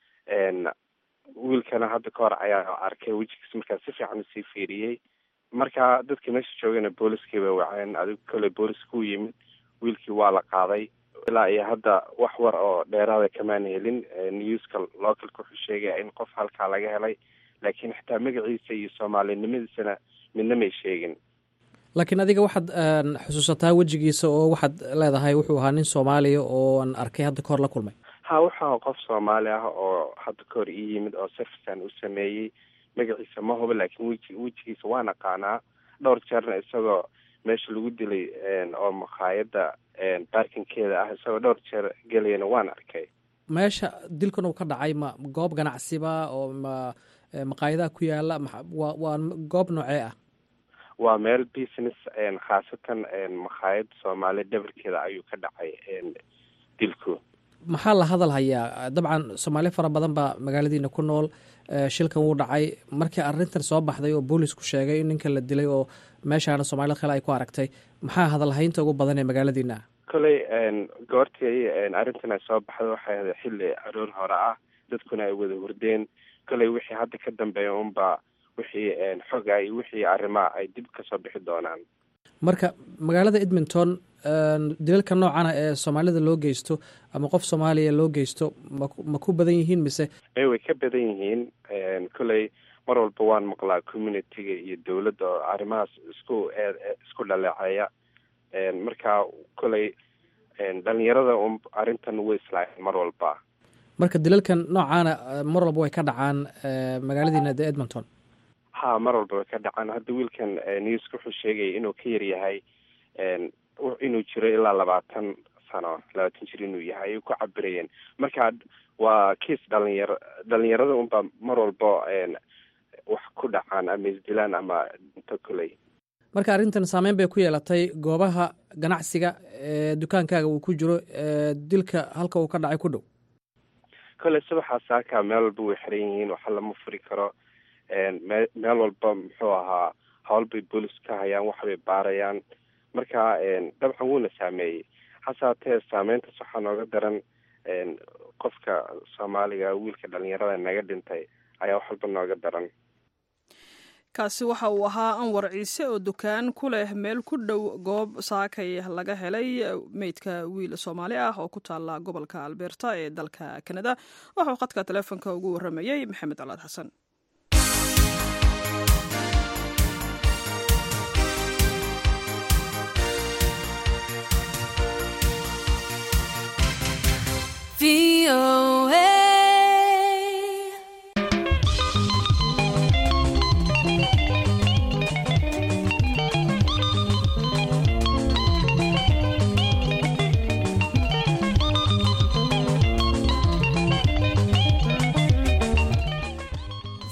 wiilkana hadda ka hor ayaa arkay wejigiis markaan si fiican usii fiiriyey marka dadka meesha joogana booliskii bay waceen adigu kale booliska u yimid wiilkii waa la qaaday ilaa iyo hadda wax war oo dheeraada kamaan helin newska localka wuxuu sheegaya in qof halkaa laga helay laakiin xitaa magaciisa iyo soomaalinimadiisana midna may sheegin laakiin adiga waxaad xusuusataa wejigiisa oo waxaad leedahay wuxuu ahaa nin soomaaliya oo aan arkay hadda kahor la kulmay ha wuxuu ahaa qof soomaali ah oo hadda kahor ii yimid oo servicean u sameeyey magaciisa ma huba laakiin weji wejigiisa waan aqaanaa dhowr jeerna isagoo meesha lagu dilay oo makhaayadda baarkinkeeda ah isagoo dhowr jeer gelayana waan arkay meesha dilkan uu ka dhacay ma goob ganacsiba oo ma maqaayadaha ku yaala waa waa goob noocee ah waa meel business khaasatan makhaayad soomaali dhabarkeeda ayuu ka dhacay dilku maxaa la hadal hayaa dabcan soomaali fara badan baa magaaladiina ku nool shilkan wuu dhacay markii arrintan soo baxday oo boolisku sheegay in ninkan la dilay oo meeshaana soomaalida kale ay ku aragtay maxaa hadalhaynta ugu badan ee magaaladiina ah koley goortii arrintan ay soo baxday waxay ahayd xilli aroor hore ah dadkuna ay wada hurdeen koley wixii hadda ka dambeeya unba wixii xoga iyo wixii arrimaha ay dib kasoo bixi doonaan marka magaalada edmonton dilalka noocana ee soomaalida loo geysto ama qof soomaaliya loo geysto ma ku badan yihiin mise may way ka badan yihiin koley mar walba waan maqlaa communitiga iyo dowladda oo arrimahaas isku isku dhaleeceeya marka koley dhalinyarada un arrintan way islaayen mar walba marka dilalkan noocaana mar walba way ka dhacaan magaaladiina de edmonton ha mar walba way ka dhacaan hadda wiilkan newska wuxuu sheegaya inuu ka yar yahay inuu jiro ilaa labaatan sano labaatan jir inuu yahay ay ku cabirayeen marka waa kiis dhalinyaro dhalinyarada unba mar walba wax ku dhacaan ama isdilaan ama dhinto koley marka arrintan saameyn bay ku yeelatay goobaha ganacsiga ee dukaankaaga uu ku jiro dilka halka uu ka dhacay ku dhow koley subaxaa saaka meel walba way xiran yihiin waxa lama furi karo meel walba muxuu ahaa hawl bay boolis ka hayaan waxbay baarayaan marka dabcan wuuna saameeyey hase hatee saameyntaas waxaa nooga daran qofka soomaaliga wiilka dhalinyarada naga dhintay ayaa wax walba nooga daran kaasi waxa uu ahaa anwar ciise oo dukaan ku leh meel ku dhow goob saakay laga helay meydka wiil soomaali ah oo ku taala gobolka alberta ee dalka kanada waxauu khadka teleefonka ugu warramayey maxamed colaad xasan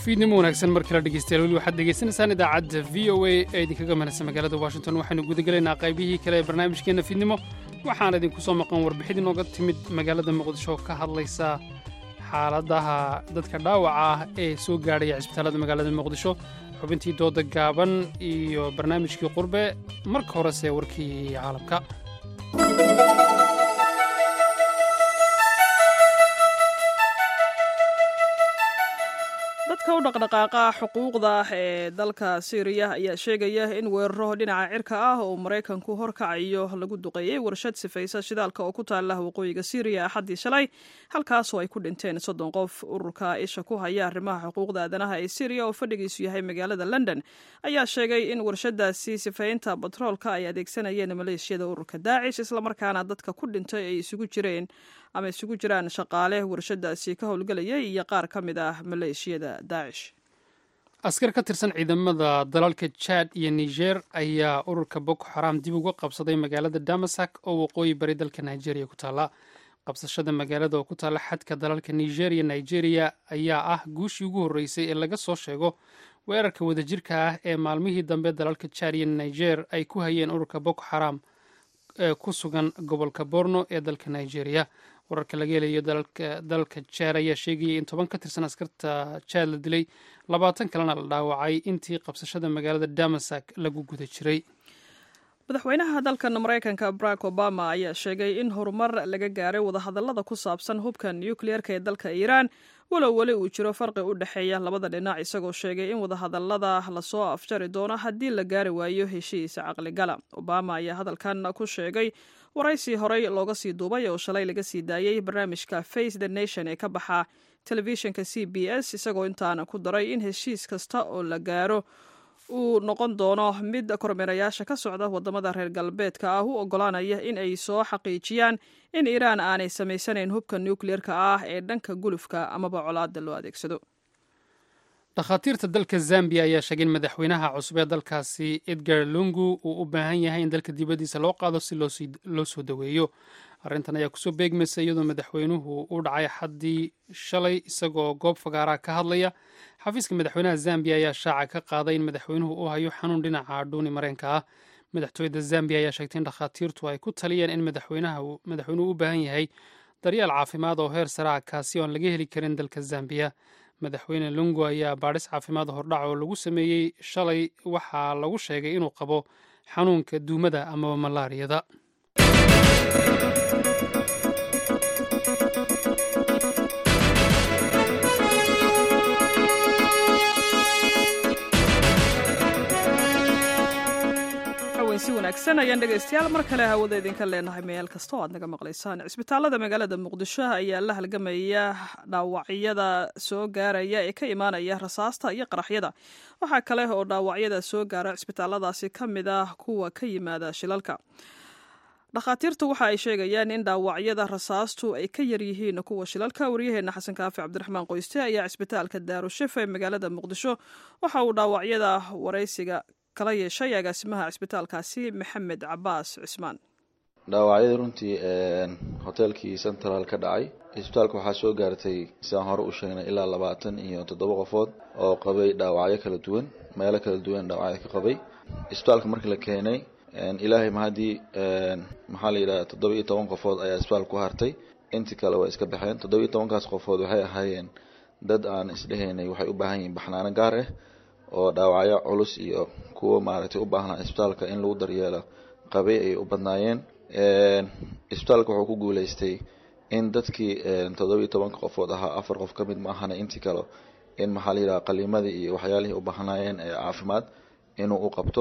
fiidnimo wanaagsan mar kale dhegeystayaal weli waxaad degeysanaysaan idaacadda v o a ee idinkaga manaysa magaalada washington waxaynu gudagelaynaa qaybihii kale ee barnaamijkeenna fiidnimo waxaana idinku soo maqan warbixid inooga timid magaalada muqdisho ka hadlaysa xaaladaha dadka dhaawaca ah ee soo gaadhaya cisbitaalada magaalada muqdisho xubintii dooda gaaban iyo barnaamijkii qurbe marka horese warkii caalamka dadka u dhaqdhaqaaqa xuquuqda ee dalka syriya ayaa sheegaya in weeraro dhinaca cirka ah oo maraykanku horkacayo lagu duqeeyey warshad sifaysa shidaalka oo ku taala waqooyiga syriya axaddii shalay halkaasoo ay ku dhinteen soddon qof ururka isha ku haya arrimaha xuquuqda aadanaha ee syriya oo fadhigiisu yahay magaalada london ayaa sheegay in warshadaasi sifaynta batroolka ay adeegsanayeen maleeshiyada ururka daacish islamarkaana dadka ku dhintay ay isugu jireen ama isugu jiraan shaqaale warshadaasi ka howlgelayay iyo qaar ka mid ah maleeshiyada daacish askar ka tirsan ciidamada dalalka jad iyo niger ayaa ururka boko xaram dib uga qabsaday magaalada damasak oo waqooyi bari dalka nigeria ku taalla qabsashada magaalada oo ku taalla xadka dalalka niger iyo nigeria ayaa ah guushii ugu horreysay ee laga soo sheego weerarka wadajirka ah ee maalmihii dambe dalalka jad iyo niger ay ku hayeen ururka boko xaram ee ku sugan gobolka borno ee dalka nigeria wararka laga helayo dalka jaad ayaa sheegayay in toban ka tirsan askarta jaad la dilay labaatan kalena la dhaawacay intii qabsashada magaalada damasak lagu guda jiray madaxweynaha dalkan maraykanka barack obama ayaa sheegay in horumar laga gaaray wadahadallada ku saabsan hubka nukliyeerka ee dalka iiraan walow weli uu jiro farqi u dhexeeya labada dhinac isagoo sheegay in wadahadallada lasoo afjari doono haddii la gaari waayo heshiis caqligala obama ayaa hadalkan ku sheegay waraysi horey looga sii duubay oo shalay laga sii daayey barnaamijka face the nation ee ka baxa telefishinka c b s isagoo intaana ku daray in heshiis kasta oo la gaaro uu noqon doono mid kormeerayaasha ka socda wadamada reer galbeedka ah u ogolaanaya in ay soo xaqiijiyaan in iiraan aanay samaysanayn hubka nukliyeerka ah ee dhanka gulufka amaba colaada loo adeegsado dhakhaatiirta dalka zambiya ayaa sheegay in madaxweynaha cusub ee dalkaasi edgar lungu uu u baahan yahay in dalka dibaddiisa loo qaado si loo soo daweeyo arrintan ayaa kusoo beegmaysa iyadoo madaxweynuhu u dhacay xaddii shalay isagoo goob fagaaraha ka hadlaya xafiiska madaxweynaha zambiya ayaa shaaca ka qaaday in madaxweynuhu uu hayo xanuun dhinaca dhuuni mareenka ah madaxtooyada zambiya ayaa sheegtay in dhakhaatiirtu ay ku taliyeen in madaxweynuhu u baahan yahay daryeel caafimaad oo heer sare ah kaasi oon laga heli karin dalka zambiya madaxweyne lungu ayaa baadhis caafimaad hordhac oo lagu sameeyey shalay waxaa lagu sheegay inuu qabo xanuunka duumada amaba malaariyada si wanaagsan ayaan dhegaystayaal mar kale hawada idinka leenahay meel kasta oo aad naga maqlaysaan cisbitaalada magaalada muqdisho ayaa la halgamaya dhaawacyada soo gaaraya ee ka imaanaya rasaasta iyo qaraxyada waxaa kale oo dhaawacyada soo gaara cisbitaaladaasi ka mid ah kuwa ka yimaada shilalka dhakhaatiirtu waxa ay sheegayaan in dhaawacyada rasaastu ay ka yar yihiin kuwa shilalka waryaheena xasan kaafi cabdiraxmaan qoyste ayaa cisbitaalka daarushifa ee magaalada muqdisho waxa uu dhaawacyada waraysiga kala yeeshay agaasimaha cisbitaalkaasi maxamed cabaas cismaan dhaawacyadii runtii hoteelkii central ka dhacay cisbitaalka waxaa soo gaartay sidaan hore u sheegnay ilaa labaatan iyo toddoba qofood oo qabay dhaawacyo kala duwan meelo kala duwan dhaawacyo ka qabay cisbitaalka markii la keenay ilaahay mahadii maxaa la yidhaha toddoba iyo toban qofood ayaa cisbitaalka ku hartay intii kale waa iska baxeen toddoba iyo tobankaas qofood waxay ahaayeen dad aan isdhehaynay waxay u baahan yihiin baxnaano gaar ah oo dhaawacyo culus iyo kuwa maaragtay u baahnaa cisbitaalka in lagu daryeelo qabay ay u badnaayeen cisbitaalka wuxuu ku guuleystay in dadkii toddoba iyo tobanka qofood ahaa afar qof ka mid ma ahana intii kale in maxaa la yidhaha qaliimadii iyo waxyaalihii u baahnaayeen ee caafimaad inuu u qabto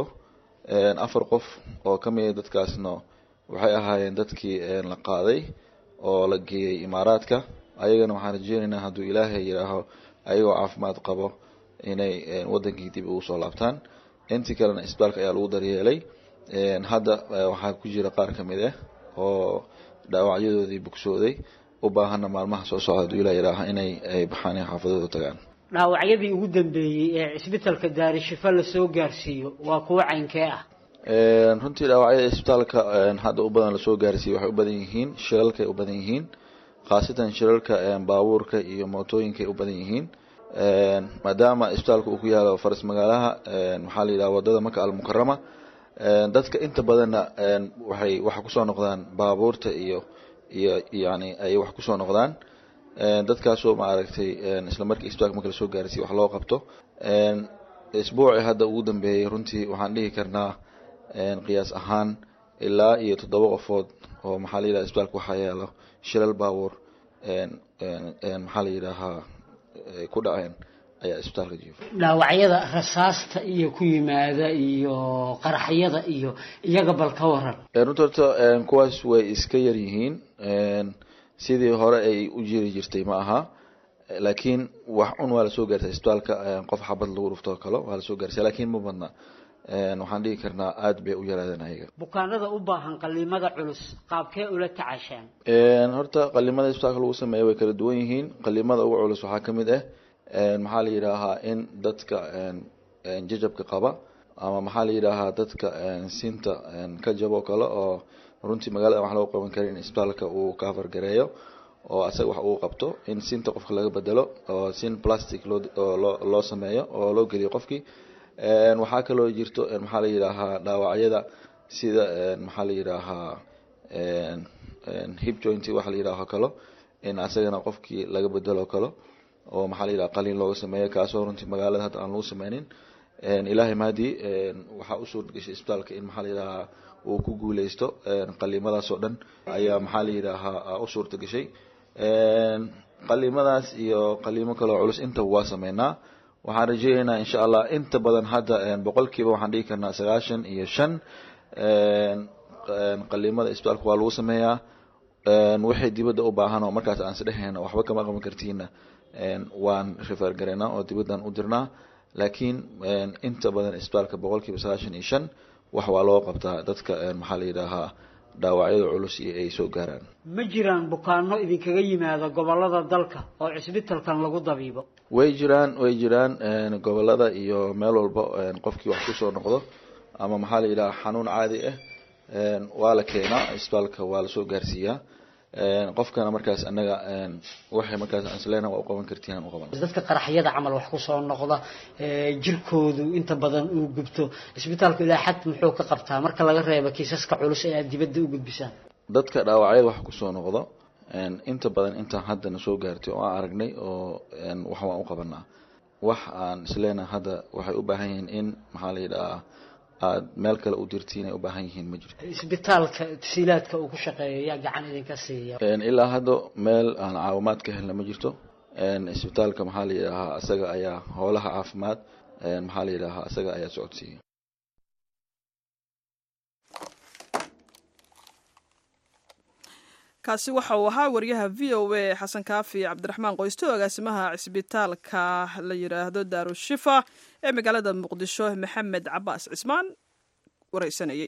afar qof oo ka mid dadkaasna waxay ahaayeen dadkii la qaaday oo la geeyey imaaraadka ayagana waxaan rajeynaynaa hadduu ilaahay yidhaaho ayagoo caafimaad qabo inay wadankii dib ugu soo laabtaan intii kalena isbitaalka ayaa lagu daryeelay hadda waxaa ku jira qaar ka mid ah oo dhaawacyadoodii bogsooday u baahana maalmaha soo socda hadduu ilah yidhaaha inay ay baxaan ay xaafadooda tagaan dhaawacyadii ugu dambeeyey ee cisbitalka daarishifa lasoo gaarsiiyo waa kuwo caynkee ah runtii dhaawacyada isbitaalka hadda u badan lasoo gaarsiiyey waxay u badan yihiin shilalkay u badan yihiin khaasatan shilalka baabuurka iyo mootooyinkay u badan yihiin maadaama isbitaalka uu ku yaalo faras magaalaha maxaa la yidhaha wadada maka almukarama dadka inta badanna waxay waxa kusoo noqdaan baabuurta iyo iyo yani ay wax kusoo noqdaan dadkaasoo maaragtay isla markii isbitaalka marka lasoo gaarsiiy wax loo qabto isbuuci hadda ugu dambeeyey runtii waxaan dhihi karnaa qiyaas ahaan ilaa iyo toddoba qofood oo maxaa la yidhaha isbitaalka waxaa yaalo shilal baabuur maxaa la yidhaahaa ku dhaceen ayaa isbitaalka jiifa dhaawacyada rasaasta iyo ku yimaada iyo qaraxyada iyo iyaga bal ka waran runta horta kuwaas way iska yar yihiin sidii hore ay u jiri jirtay ma aha laakiin wax un waa lasoo gaartay isbitaalka qof xabad lagu dhufto oo kale waa lasoo gaarsiya laakiin ma badna waxaan dhihi karnaa aada bay u yaraadeen ayaga bukaanada u baahan qaliimada culus qaabkee ula tacaashaan horta qalimada isbitaalka lagu sameeya way kala duwan yihiin qalimada ugu culus waxaa ka mid ah maxaa la yidhaahaa in dadka jajabka qaba ama maxaa la yidhaahaa dadka sinta ka jabo kale oo runtii magaalada wax loo qaban karin in isbitaalka uu cover gareeyo oo asaga wax uu qabto in sinta qofka laga bedelo oo sin plastic loo loo sameeyo oo loo geliyo qofkii waxaa kaloo jirto maxaa la yidhaahaa dhaawacyada sida maxaa la yidhaahaa hip joint waxa la yidhaaho kalo in asagana qofkii laga bedelo kalo oo maxaa la yidhaha qaliin looga sameeyo kaasoo runtii magaalada hadda aan lagu sameynin ilaahay mahadii waxaa u suurta gashay isbitaalka in maxaa la yidhahaa uu ku guuleysto qaliimadaas oo dhan ayaa maxaa la yidhaahaa u suurta gashay qaliimadaas iyo qaliimo kaloo culus intaba waa sameynaa waxaan rajeyneynaa insha allah inta badan hadda boqolkiiba waxaan dhihi karnaa sagaashan iyo shan qaliimada isbitaalka waa lagu sameeyaa waxay dibadda u baahan oo markaas aan isdhehayna waxba kama qaban kartiina waan refer gareynaa oo dibaddan u dirnaa laakiin inta badan isbitaalka boqolkiiba sagaashan iyo shan wax waa loo qabtaa dadka maxaa la yidhaahaa dhaawacyada culus iyo ay soo gaaraan ma jiraan bukaano idinkaga yimaada gobolada dalka oo cisbitalkan lagu dabiibo way jiraan way jiraan gobolada iyo meel walba qofkii wax kusoo noqdo ama maxaa la yidhaha xanuun caadi ah waa la keenaa isbitaalka waa lasoo gaarsiiyaa qofkana markaas anaga waxay markaas aan isleena waa u qaban kartiin aan u qaban dadka qaraxyada camal wax kusoo noqda jirkoodu inta badan uu gubto isbitaalku ilaa xad muxuu ka qabtaa marka laga reebo kiisaska culus ee aad dibadda u gudbisaan dadka dhaawacyada wax kusoo noqdo inta badan intaan haddana soo gaartay oo aan aragnay oo wax waan u qabanaa wax aan isleena hadda waxay u baahan yihiin in maxaa la yidhahaa aada meel kale u dirtiin ay u baahan yihiin ma jirto isbitaalka tasiilaadka uu ku shaqeeyo yaa gacan idinka siiya ilaa hadda meel aan caawimaad ka helna ma jirto isbitaalka maxaa la yidhaahaa isaga ayaa howlaha caafimaad maxaa la yidhaahaa isaga ayaa socodsiiya kaasi waxa uu ahaa wariyaha v o a xasan kaafi cabdiraxmaan qoysto agaasimaha cisbitaalka la yidhaahdo daarushifa ee magaalada muqdisho maxamed cabaas cismaan wareysanayay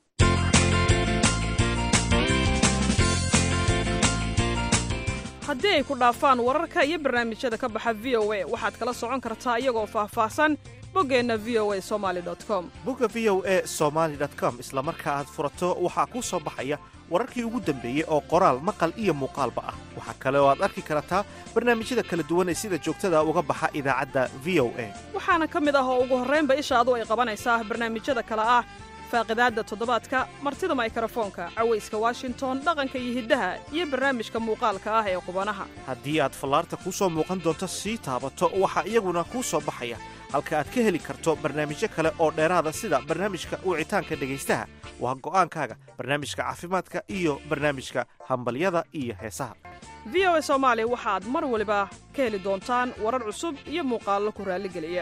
haddii ay ku dhaafaan wararka iyo barnaamijyada ka baxa v o a waxaad kala socon kartaa iyagoo faahfaahsan boggeenna v o a somaali com bogga v o a somaali com isla marka aad furato waxaa kuu soo baxaya wararkii ugu dambeeyey oo qoraal maqal iyo muuqaalba ah waxaa kale oo aad arki kartaa barnaamijyada kala duwan ee sida joogtada uga baxa idaacadda v o a waxaana ka mid ah oo ugu horraynba ishaadu ay qabanaysaa barnaamijyada kale ah faaqidaadda toddobaadka martida maykrofoonka cawayska washington dhaqanka iyo hiddaha iyo barnaamijka muuqaalka ah ee qubanaha haddii aad fallaarta kuu soo muuqan doonto sii taabato waxaa iyaguna kuu soo baxaya halka aad ka heli karto barnaamijyo kale oo dheeraada sida barnaamijka wicitaanka dhegaystaha waa go'aankaaga barnaamijka caafimaadka iyo barnaamijka hambalyada iyo heesaha v o a soomaali waxaad mar waliba ka heli doontaan warar cusub iyo muuqaallo ku raalligeliya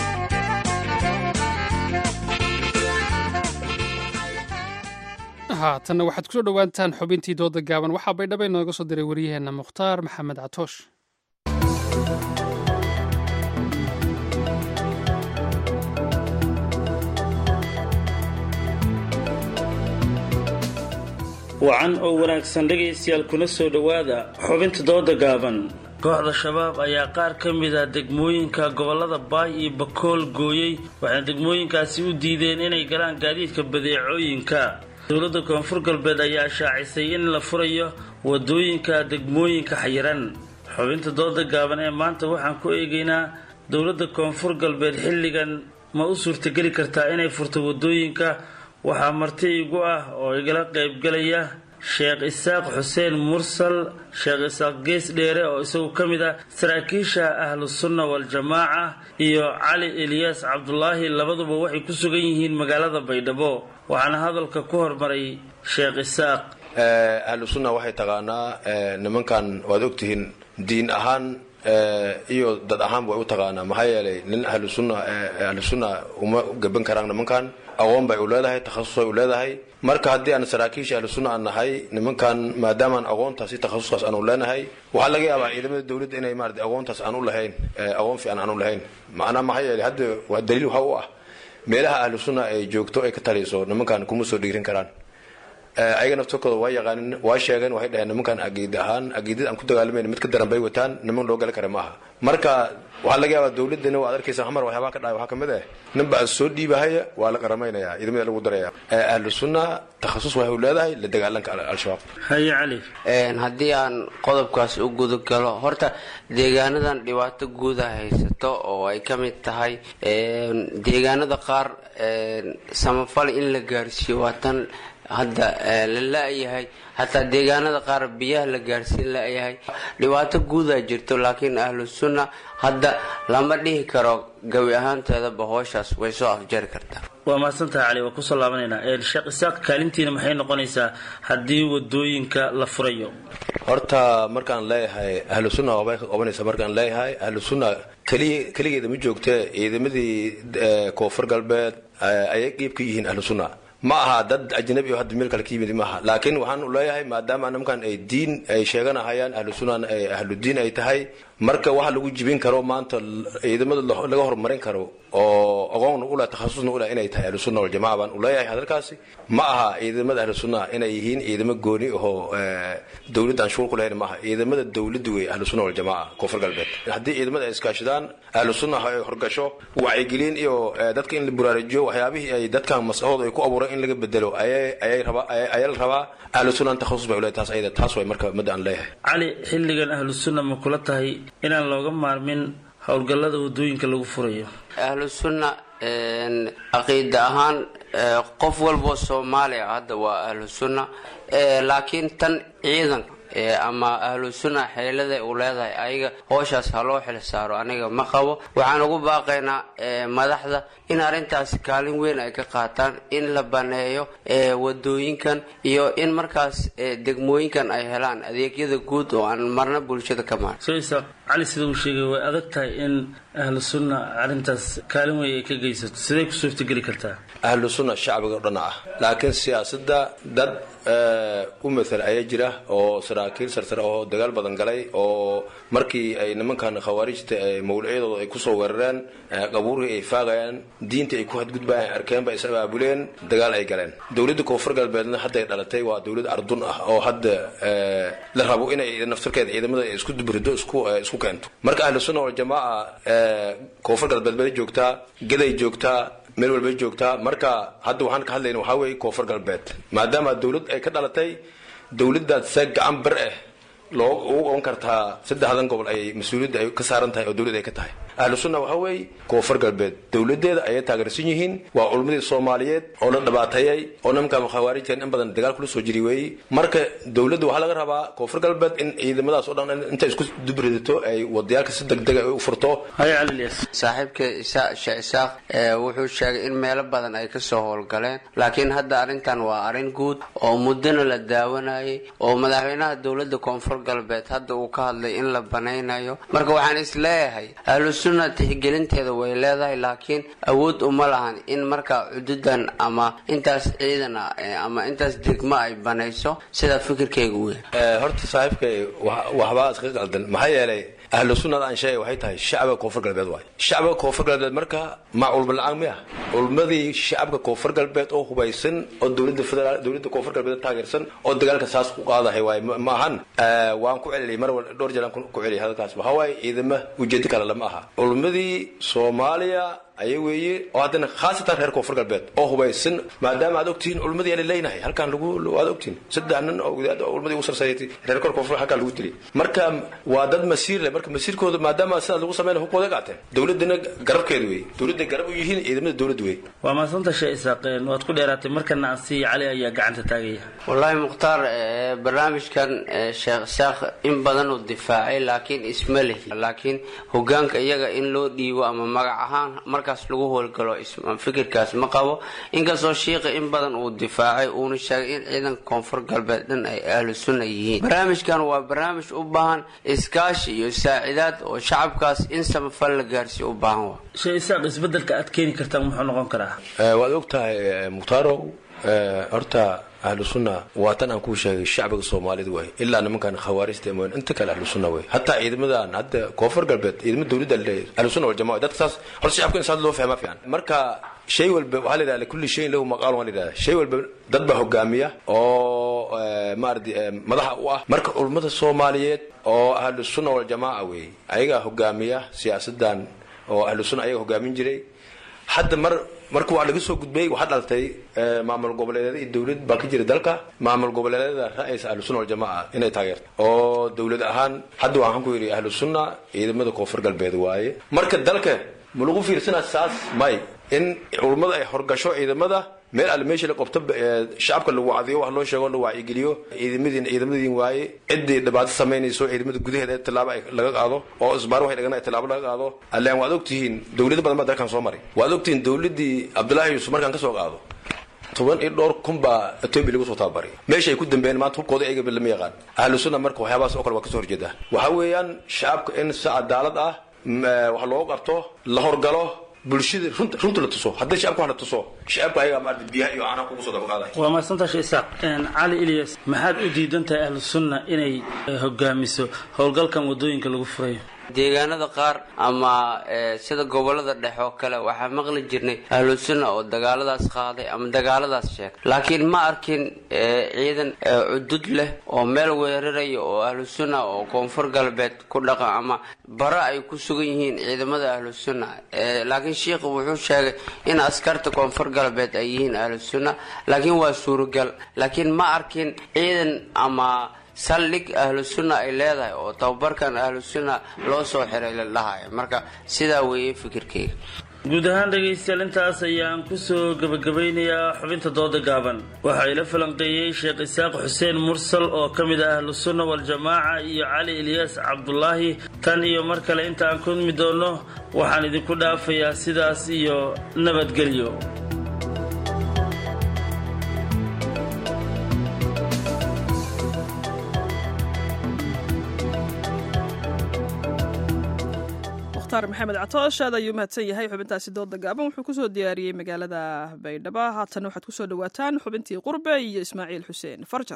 haatanna waxaad kusoo dhowaantaan xubintii dooda gaaban waxaa baydhaba inooga soo diray waryaheenna mukhtaar maxamed catoosh wacan oo wanaagsan dhegaystayaal kuna soo dhowaada xubinta dooda gaaban kooxda shabaab ayaa qaar ka mid a degmooyinka gobolada baay iyo bakool gooyey waxayna degmooyinkaasi u diideen inay galaan gaadiidka badeecooyinka dowladda koonfur galbeed ayaa shaacisay in la furayo wadooyinka degmooyinka xayiran xubinta dooda gaaban ee maanta waxaan ku eegaynaa dowladda koonfur galbeed xilligan ma u suurtageli kartaa inay furto wadooyinka waxaa marti igu ah oo igala qaybgalaya sheekh isaaq xuseen mursal sheekh isaaq gees dheere oo isagu ka mid ah saraakiisha ahlu sunna waljamaaca iyo cali eliyaas cabdulaahi labaduba waxay ku sugan yihiin magaalada baydhabo waxaana hadalka ku hormaray sheekh isaaq ahlu sunna waxay taqaanaa nimankan waad ogtihiin diin ahaan iyo dad ahaan way u taqaanaa maxaa yeelay nin ahlu sunna ahlu sunna uma gaban karaan nimankan aqoon bay u leedahay takhasus bay u leedahay marka haddii aan saraakiisha ahlu sunna aan nahay nimankan maadaamaan aqoontaasi takhasuskaas aanu leenahay waxaa laga yaabaa ciidamada dowladda inay maarata aqoontaas aan u lahayn aqoon fiican aan u lahayn macnaa maxaa yeelay hadda waa daliil waxa u ah meelaha ahlu sunna ay joogto ay ka taliso nimankan kuma soo dhiirin karaan ayaga naftarkooda waa yaqaanin waa sheegeen waxay dhaheen nimankan agiid ahaan agiidada aan ku dagaalamayna mid ka daran bay wataan niman loo gali kara ma aha marka waxaa laga yaabaa dowladana waad arkaysa xamar waxyaabaha ka dhacay waxaa kamid ah ninba soo dhiibahaya waa la qaramaynaya ciidamada lagu daraya ahlu sunna takhasus waxay u leedahay la dagaalanka al-shabaab haye cali haddii aan qodobkaas u guda galo horta deegaanadan dhibaato guuda haysato oo ay ka mid tahay deegaanada qaar samafal in la gaarsiiyo waa tan hadda la la-yahay hataa deegaanada qaar biyaha la gaarsiin la-yahay dhibaato guudaa jirto laakiin ahlu sunna hadda lama dhihi karo gabi ahaanteedaba hooshaas way soo afjari kartaa waa mahadsantahay cali waa kusoo laabanaynaa sheekh isaaq kaalintiina maxay noqonaysaa haddii wadooyinka la furayo horta markaan leeyahay ahlu sunna waabay ka qabanaysa markaan leeyahay ahlu sunna keliya keligeeda ma joogtee ciidamadii koonfur galbeed ayay qiib ka yihiin ahlu sunna ma aha dad ajnabi oo hadda meel kale ka yimid maaha laakiin waxaan leeyahay maadaama nimankan ay diin ay sheeganahayaan ahlu sunnan ay ahlu diin ay tahay marka waxa lagu jibin karo maanta ciidamada laga horumarin karo oo aqoonna uleh takhasusna uleh inay tahay ahlu sunna waljamaca baan uleeyahay hadalkaasi ma aha ciidamada ahlu sunna inay yihiin ciidamo gooni ahoo dowladda aan shuul ku lahayn maaha ciidamada dowladda wey ahlu sunna waljamaca koonfur galbeed haddii ciidamada ay iskaashadaan ahlu sunna ay horgasho wacyigelin iyo dadka in la buraarujiyo waxyaabihii ay dadkan maskaxooda ay ku abuureen in laga bedelo ayaa la rabaa ahlu sunnan takhasus bay uleedahay taas ayada taas way marka madda aan leeyahay cali xilligan ahlu sunna ma kula tahay inaan looga maarmin howlgallada wadooyinka lagu furayo ahlu sunna caqiida ahaan qof walboo soomaaliya hadda waa ahlu sunna laakiin tan ciidanka ama ahlu sunna xeelada uu leedahay ayaga hooshaas ha loo xil saaro aniga ma qabo waxaan ugu baaqaynaa madaxda in arrintaasi kaalin weyn ay ka qaataan in la baneeyo wadooyinkan iyo in markaas degmooyinkan ay helaan adeegyada guud oo aan marna bulshada ka maarin cali sida uu sheegay way adag tahay in ahlu sunna arrintaas kaalin weyn ay ka geysato siday ku suurtageli kartaa ahlu sunna shacbiga o dhan ah laakiin siyaasadda dad u matal ayaa jira oo saraakiil sarsare oo dagaal badan galay oo markii ay nimankan khawaarijta mawlacyadooda ay kusoo weerareen qabuurhii ay faagayaan diinta ay ku hadgudbayaan arkeenba is abaabuleen dagaal ay galeen dowladda koonfur galbeedna hadday dhalatay waa dowlad ardun ah oo hadda la rabo inay naftarkeeda ciidamada isku dubrido isku keento marka ahlu sunna waljamaaca koonfur galbeed bay joogtaa gaday joogtaa meel walbay joogtaa marka hadda waxaan ka hadlayna waxaa weeye koonfur galbeed maadaama dowlad ay ka dhalatay dowladdaad see gacan bar ah loo ugu qaban kartaa saddexdan gobol ay mas-uuliyadda ay ka saaran tahay oo dowlad ay ka tahay ahlu sunna waxaa weeye koonfur galbeed dowladeeda ayay taageersan yihiin waa culmadii soomaaliyeed oo la dhibaateeyey oo nimanka khawaarijtan in badan dagaal kula soo jiri weeyey marka dowladda waxaa laga rabaa koonfur galbeed in ciidamadaas oo dhan intay isku dubridato ay wadayaalka si degdega ay u furto saaxiibka sheekh isaaq wuxuu sheegay in meelo badan ay kasoo howlgaleen laakiin hadda arrintan waa arrin guud oo muddona la daawanayay oo madaxweynaha dowladda koonfur galbeed hadda uu ka hadlay in la banaynayo marka waxaan is leeyahay ahlu sunna tixgelinteeda way leedahay laakiin awood uma lahan in markaa cududan ama intaas ciidan ah ama intaas degmo ay banayso sida fikirkayga u yahay horta saaxiibkay waxbaa iska qaldan maxaa yeelay ahlu sunnada aan sheegay waxay tahay shacbiga koonfur galbeed waay shacbiga koonfur galbeed marka ma culmo la-aan miya culmadii shacabka koonfur galbeed oo hubaysan oo dowladda federaal dowladda koonfur galbeed taageersan oo dagaalka saas ku qaadahay waay ma ahan waan ku celiyay mar dhowr jeer aan ku celiyay hadalkaas waxaa waaye ciidama ujeedo kale lama aha culmadii soomaaliya aya weeye oo haddana khaasatan reer koonfur galbeed oo hubaysan maadaama aad ogtihiin culmadii ala leynahay halkaan lagu aad ogtihiin saddex nin oo culmadii ugu sarsaysay reer kor koonfur halkaan lagu dilay marka waa dad masiir leh marka masiirkooda maadaama sidaas lagu sameyn hubkooda qaateen dowladana garabkeeda wey dowladda garab u yihiin ciidamada dowladda wey waa mahadsanta sheekh isaaqeen waad ku dheeraatay markana asiiya cali ayaa gacanta taagaya wallaahi mukhtaar barnaamijkan sheekh isaaq in badan uu difaacay laakiin isma lihi laakiin hogaanka iyaga in loo dhiibo ama magac ahaan markaas lagu howlgalo fikirkaas ma qabo inkastoo shiikha in badan uu difaacay uuna sheegay in ciidanka koonfur galbeed dhan ay ahlu sunna yihiin barnaamijkan waa barnaamij u baahan iskaashi iyo saacidaad oo shacabkaas in samafal la gaarsiiyo u baahan wa sheekh isaaq isbedelka aad keeni kartaan muxuu noqon karaa waad og tahay mukhtaaro horta ahlu sunna waa tan aan kuu sheegay shacbiga soomaalida way ilaa nimankan khawaarijta mooyn inta kale ahlu sunna way hataa ciidamadan hadda koonfur galbeed ciidamada dowladda leeyahay ahlu sunna wal jamaa dadka saas horta shacabka in saas loo fahmaa fiican marka shay walba waxaa la yidhahda kulli shayin lahu maqaal waa la yidhahda shay walba dad baa hogaamiya oo maaradi madaxa u ah marka culummada soomaaliyeed oo ahlu sunna wal jamaa wey ayagaa hogaamiya siyaasadan oo ahlu sunna ayaga hogaamin jiray hadda mar marka waa laga soo gudbay waxaa dhaltay maamul goboleedyada iyo dowlad baa ka jira dalka maamul goboleedyada ra'aysa ahlu sunna waljamaa inay taageerto oo dowlad ahaan hadda waxaan ku yidhi ahlu sunna ciidamada koonfur galbeed waaye marka dalka ma lagu fiirsanaa saas may in culummada ay horgasho ciidamada meel alle meeshii la qabto shacabka lagu wacdiyo wax loo sheego la wacyigeliyo ciidamadiin ciidamadiin waaye ciddii dhibaato samaynayso ciidamada gudaheeda tilaabo ay laga qaado oo isbaar waxay dhagana tilaabo laga qaado allaan waad ogtihiin dowlado badan baa dalkan soo maray waad ogtihiin dowladii cabdullaahi yuusuf markaan ka soo qaado toban iyo dhowr kun baa etoobiya lagu soo tababaray meesha ay ku dambeeyeen maanta hubkooda ayaga lama yaqaan ahlu sunna marka waxyaabahaas oo kale waa kasoo horjeeda waxaa weeyaan shacabka in si cadaalad ah wax loogu qabto la horgalo bulshada runta runta la tuso haddii shacabka wax la tuso shacabka ayaga maarata biyaha iyo caanaha kugu soo dabaqaaday waa mahadsanta sheekh isaaq cali ilyas maxaad u diidan tahay ahlu sunna inay hogaamiso howlgalkan wadooyinka lagu furayo deegaanada qaar ama sida gobolada dhexe oo kale waxaa maqli jirnay ahlu sunna oo dagaaladaas qaaday ama dagaaladaas sheegay laakiin ma arkin ciidan cudud leh oo meel weeraraya oo ahlu sunna oo koonfur galbeed ku dhaqan ama bara ay ku sugan yihiin ciidamada ahlu sunna laakiin shiikhu wuxuu sheegay in askarta koonfur galbeed ay yihiin ahlu sunna laakiin waa suuragal laakiin ma arkin ciidan ama saldhig ahlu sunna ay leedahay oo tababarkan ahlu sunna loo soo xiray la dhahayo marka sidaa weeye fikirkeyga guud ahaan dhegaystayaal intaas ayaan kusoo gebagabaynayaa xubinta dooda gaaban waxaa ila falanqeeyey sheekh isaaq xuseen mursal oo ka mid ah ahlu sunna waljamaaca iyo cali ilyaas cabdulaahi tan iyo mar kale inta aan kulmi doonno waxaan idinku dhaafayaa sidaas iyo nabadgelyo maxamed catoosh aad ayuu mahadsan yahay xubintaasi dooda gaaban wuxuu kusoo diyaariyey magaalada baydhabo haatan waxaad kusoo dhawaataan xubintii qurbe iyo ismaaciil xuseen farjar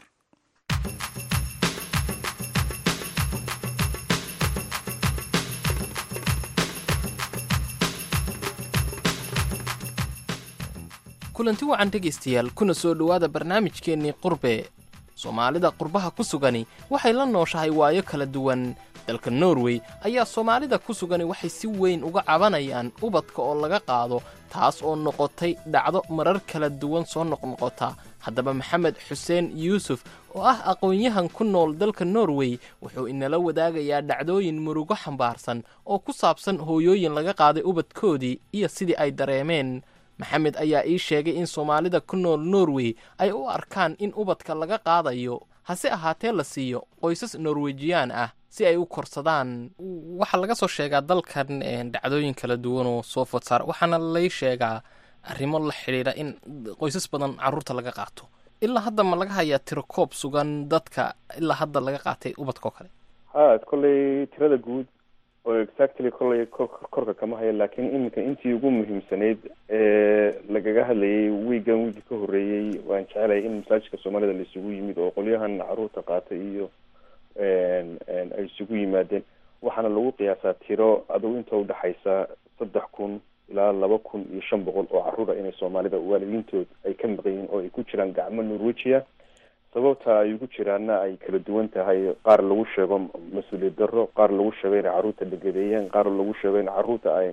kulanti wacan dhegaystayaal kuna soo dhowaada barnaamijkeennii qurbe soomaalida qurbaha ku sugani waxay la nooshahay waayo kala duwan dalka norway ayaa soomaalida ku sugani waxay si weyn uga cabanayaan ubadka oo laga qaado taas oo noqotay dhacdo marar kala duwan soo noqnoqota haddaba maxamed xuseen yuusuf oo ah aqoon-yahan ku nool dalka norway wuxuu inala wadaagayaa dhacdooyin murugo xambaarsan oo ku saabsan hooyooyin laga qaaday ubadkoodii iyo sidii ay dareemeen maxamed ayaa ii sheegay in soomaalida ku nool norway ay u arkaan in ubadka laga qaadayo hase ahaatee la siiyo qoysas norwejiyaan ah si ay u korsadaan waxaa laga soo sheegaa dalkan dhacdooyin kala duwan oo soo food saar waxaana lay sheegaa arrimo la xidhiidha in qoysas badan carruurta laga qaato ilaa hadda ma laga hayaa tiro koob sugan dadka ilaa hadda laga qaatay ubadkao kale ha kolley tirada guud oo exactly kolley korka kama hayo laakiin iminka intii ugu muhiimsanayd ee lagaga hadlayay wiigan wiigi ka horreeyey waan jecelahay in masaajidka soomaalida la isugu yimid oo qolyahan carruurta qaatay iyo ay isugu yimaadeen waxaana lagu qiyaasaa tiro adugu inta udhexaysa saddex kun ilaa laba kun iyo shan boqol oo carruura inay soomaalida waalidiintood ay ka maqan yihiin oo ay ku jiraan gacmo norwegia sababta ay ugu jiraana ay kala duwan tahay qaar lagu sheego mas-uuliyad darro qaar lagu sheego inay carruurta dhegadeeyeen qaar lagu sheego in carruurta ay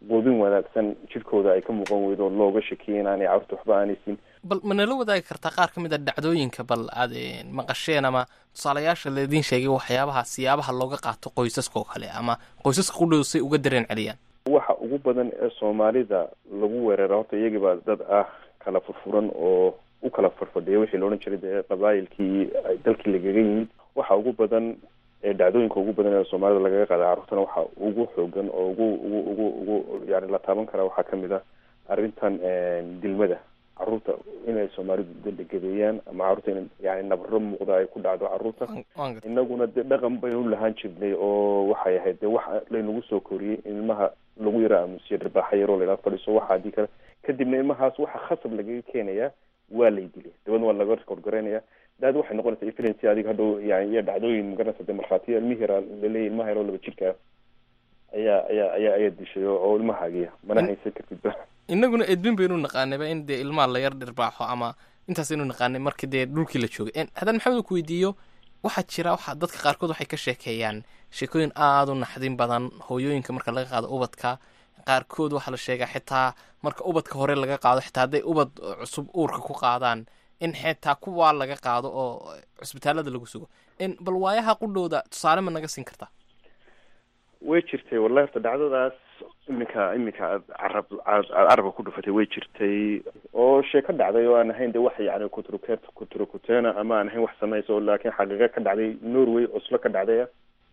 quudin wanaagsan jirkooda ay ka muuqan weydo looga shakiya inaanay carruurta waxba aanay siin bal ma nala wadaagi kartaa qaar ka mid a dhacdooyinka bal aad maqasheen ama tusaalayaasha laydin sheegay waxyaabaha siyaabaha looga qaato qoysaska oo kale ama qoysaska qudhow say uga dareen celiyaan waxa ugu badan ee soomaalida lagu weerara horta iyagiibaa dad ah kala furfuran oo u kala farfadhiya wixii la odhan jiray dee qabaayilkii dalkii lagaga yimid waxa ugu badan ee dhacdooyinka ugu badan ee soomaalida lagaga qaada carruurtana waxa ugu xoogan oo ugu ugu ugu ugu yani la taaban karaa waxaa kamid ah arrintan dilmada carruurta inay soomaalidu daldhegadeeyaan ama carruurta in yani nabaro muuqda ay ku dhacdo carruurta inaguna de dhaqan baynu lahaan jirnay oo waxay ahayd de wax laynagu soo koriyey in ilmaha lagu yara aamusiyo dharbaaxa yaroo laydhaha fadhiiso waxa haddii kale kadibna ilmahaas waxa khasab lagaga keenayaa waa lay dilay dabadna waa laga korgoreynaya daad waxay noqonaysaa evidency adiga hadhow yani iyo dhacdooyin magaranaysa de markhaatiya ilmihi yaraa laleeyahy ilmaha yaroo laba jirka ayaa ayaa ayaa ayaa dishay oo ilmahaagiya mana haysan kartidba inaguna edbin baynu naqaanayba in dee ilmaha la yar dhirbaaxo ama intaas aynu naqaanay markii dee dhulkii la joogay haddaan maxamed ku weydiiyo waxaa jira waxa dadka qaarkood waxay ka sheekeeyaan sheekooyin aada u naxdin badan hooyooyinka marka laga qaado ubadka qaarkood waxaa la sheegaa xitaa marka ubadka hore laga qaado xitaa hadday ubad cusub uurka ku qaadaan in xitaa kuwaa laga qaado oo cusbitaalada lagu sugo bal waayaha qudhowda tusaale ma naga siin kartaa way jirtay wallahi horta dhacdadaas iminka iminka aad carab aad carabka ku dhufatay way jirtay oo sheeko dhacday oo aan ahayn de wax yani kutruk kutrukutena ama aan ahayn wax samayso laakiin xaqiiqa ka dhacday norway oslo ka dhacday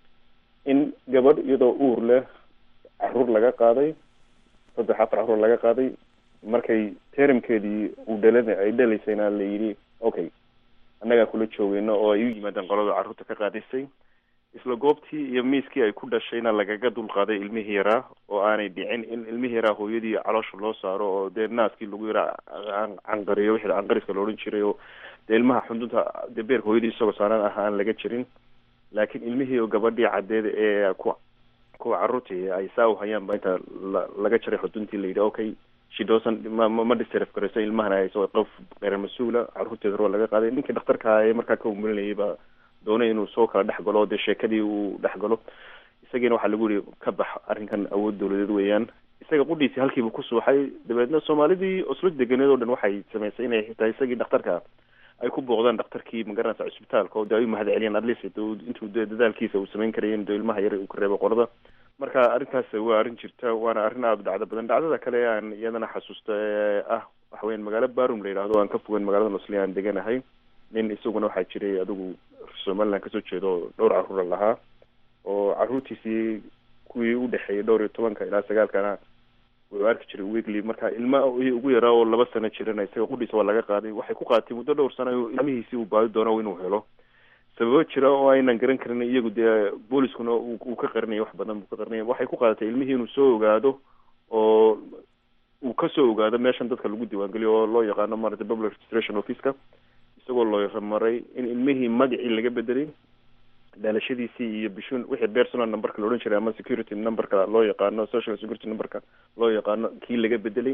in gabadh iyadoo uur leh caruur laga qaaday saddex afar caruur laga qaaday markay teramkeedii uu dhalan ay dhalaysayna la yidhi okay annagaa kula joogeyno oo ay u yimaadeen qolada carruurta ka qaadisay isla goobtii iyo miiskii ay ku dhashayna lagaga dulqaaday ilmihii yaraa oo aanay dhicin in ilmihii yaraa hooyadii caloosha loo saaro oo dee naaskii lagu yaraa canqariyo wixii canqariska la odhan jiray oo dee ilmaha xundunta dee beerka hooyadii isagoo saaran ah aan laga jirin laakiin ilmihii oo gabadhii caddeed ee ku kuwa carruurtii ay saa u hayaan ba inta la laga jaray xuduntii la yidhi okay she doesn't ma ma disref garayso ilmahana hayso qof qeyr mas-uula carruurteeda roo laga qaaday ninkii dhakhtarka ee markaa ka umulinayay baa doonay inuu soo kala dhex galo dee sheekadii uu dhex galo isagiina waxaa lagu yihi ka bax arrinkan awood dawladeed weeyaan isaga qudhiisii halkiiba ku suuxay dabeedna soomaalidii oslo deganeed oo dhan waxay samaysay inay xitaa isagii dhakhtarka ay ku booqdaan dhakhtarkii magaranaysa cusbitaalka oo de ay u mahad celiyaan atleast intuu de dadaalkiisa uu samayn karaya in de ilmaha yar uu ka reebo qolada marka arrintaas waa arrin jirta waana arrin aada u dhacdo badan dhacdada kale aan iyadana xasuusta ee ah waxa weyan magaalo barum la yidhahdo aan ka fogeyn magaalada oslo aan deganahay nin isaguna waxaa jiray adigu somaliland kasoo jeedo dhowr carruura lahaa oo carruurtiisii kuwii u dhexeeyay dhowr iyo tobanka ilaa sagaalkana wuxuu arki jiray weekly marka ilma ugu yaraa oo laba sano jirana isaga qudhiisa waa laga qaaday waxay ku qaadatay muddo dhowr sano ilmihiisii uu baadi doono inuu helo sababo jira oo aynan garan karin iyagu dee booliskuna uu ka qarinaya wax badan buu ka qarinaya waxay ku qaadatay ilmihii inuu soo ogaado oo uu kasoo ogaado meeshan dadka lagu diiwaangeliyo oo loo yaqaano maarata public registration officeka isagoo loo maray in ilmihii magacii laga bedelay dhalashadiisii iyo bishun wixii personal numberka la odhan jiray ama security numberka loo yaqaano social security numberka loo yaqaano kii laga bedelay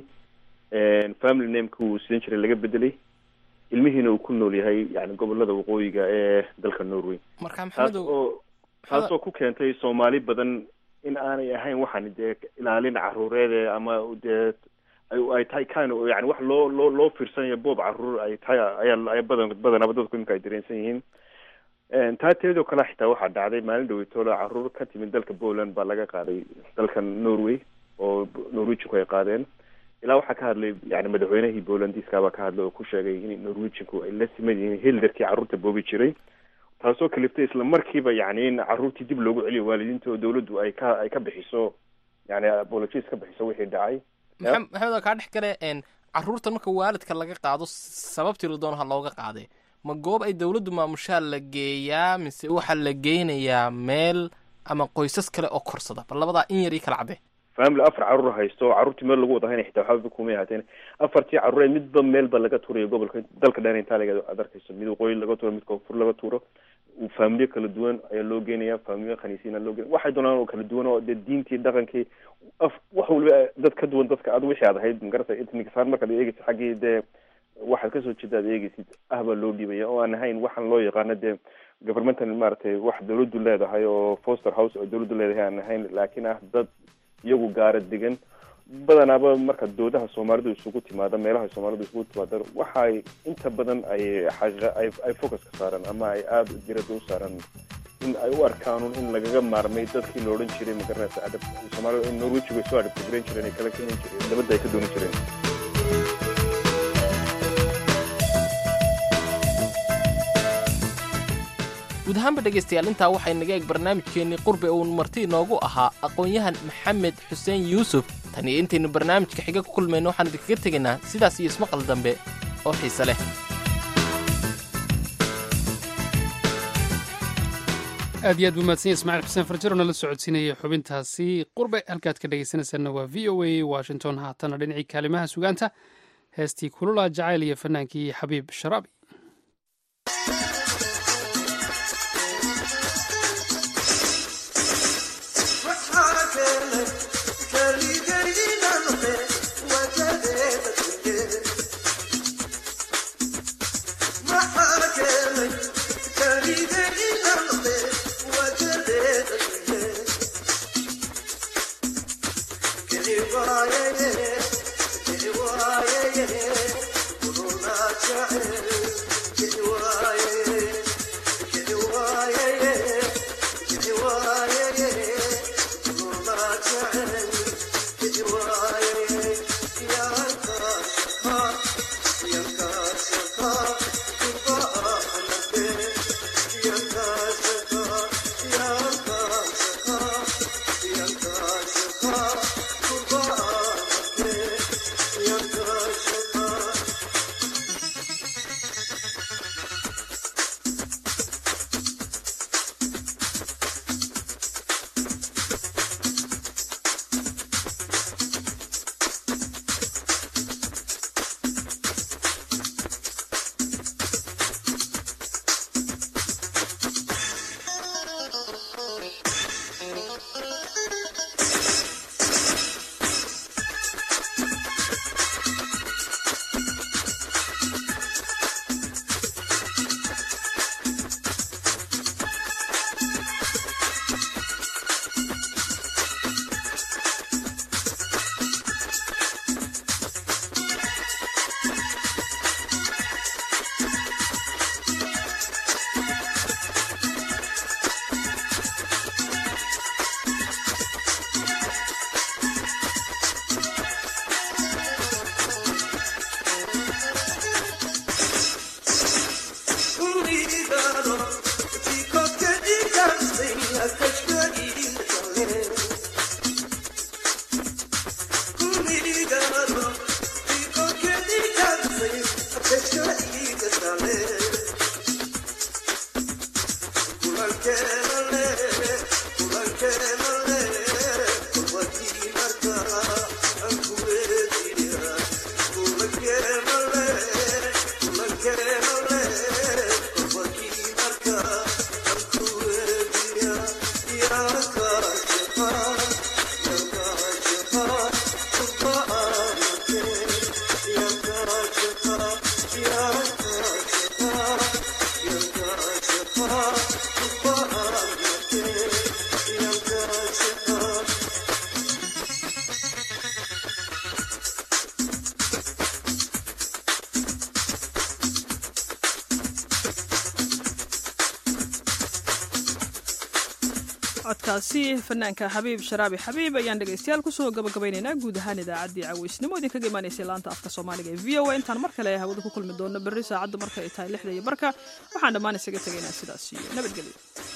family nameka uu sidan jiray laga bedelay ilmihiina uu ku nool yahay yani gobolada waqooyiga ee dalka norway marka taas oo taasoo ku keentay soomaali badan in aanay ahayn waxaan dee ilaalin caruureede ama dee ay tahay kan yani wax loo loo loo fiirsanayo boob caruur ay tahay ayaa ay badan badanaba dadku imika ay dareensan yihiin taa teedoo kale xitaa waxaa dhacday maalin dhaweytoola caruur ka timid dalka poland baa laga qaaday dalkan norway oo norwegianku ay qaadeen ilaa waxaa ka hadlay yani madaxweynihii polandiska baa ka hadlay oo ku sheegay in norwegianku ay la siman yihiin hildarkii carruurta boobi jiray taasoo kaliftay isla markiiba yani in carruurtii dib loogu celiyo waalidiinta oo dawladdu ay ka ay ka bixiso yani apologies ka bixiso wixii dhacay maxamed kaa dhex gale carruurta marka waalidka laga qaado sababtii la doono ha looga qaade ma goob ay dawladdu maamushaa la geeyaa mise waxaa la geynayaa meel ama qoysas kale oo korsada bal labadaa in yar ii kala cadde family afar carruur haysto oo carruurtii meel lagu wada hayna xitaa waxba kumay ahaateen afartii carruur midba meelba laga tuurayo gobolka dalka dhan intaaliga aad arkayso mid waqooyi laga tuuro mid koonfur laga tuuro faamiliyo kala duwan ayaa loo geenaya faamiliyo khaniisiina loo geenaya waxay doonaan oo kala duwan oo dee diintii dhaqankii af wax waliba dad ka duwan dadka ad wixii aad ahayd magarata ethnicsaan markaad eegeysid xaggii dee waxaad kasoo jeeda ad eegeysid ah baa loo dhiibaya oo aan ahayn waxaan loo yaqaano dee governmental maaragtay wax dawladdu leedahay oo foster house oo dawladdu leedahay aan ahayn laakiin ah dad iyagu gaara degan badanaaba marka doodaha soomaalidu isugu timaada meelaha soomaalidu isugu timaada waxay inta badan ay xaqiiqa ay ay focus ka saaraan ama ay aada diradda u saaraan in ay u arkaan in lagaga maarmay dadkii la odhan jiray magaranaysa adab soomaalida in norwejigu ay soo adabtigaran jireen ay kala kenin jireen dabadda ay ka doonan jireen guud ahaanba dhegaystayaal intaa waxay naga eeg barnaamijkeennii qurbe uun marti inoogu ahaa aqoon-yahan maxamed xuseen yuusuf tan iyo intaynu barnaamijka xiga ku kulmayno waxaan idinkaga tegaynaa sidaas iyo ismaqal dambe oo xiise leh aad iyo aad buu mahadsan yahay ismaaciil xuseen farjar oo nala socodsiinayay xubintaasi qurbe halkaad ka dhegaysanaysaanna waa v o a washington haatana dhinacii kaalimaha sugaanta heestii kulula jacayl iyo fanaankii xabiib sharaabi codkaasi fanaanka xabiib sharaabi xabiib ayaan dhegaystayaal kusoo gabagabaynaynaa guud ahaan idaacaddii caweysnimo idinkaga imaanaysay laanta afka soomaaliga ee v o a intaan mar kale hawada ku kulmi doono berri saacaddu marka ay tahay lixda iyo barka waxaan dhammaan isaga tegaynaa sidaas iyo nabadgelyo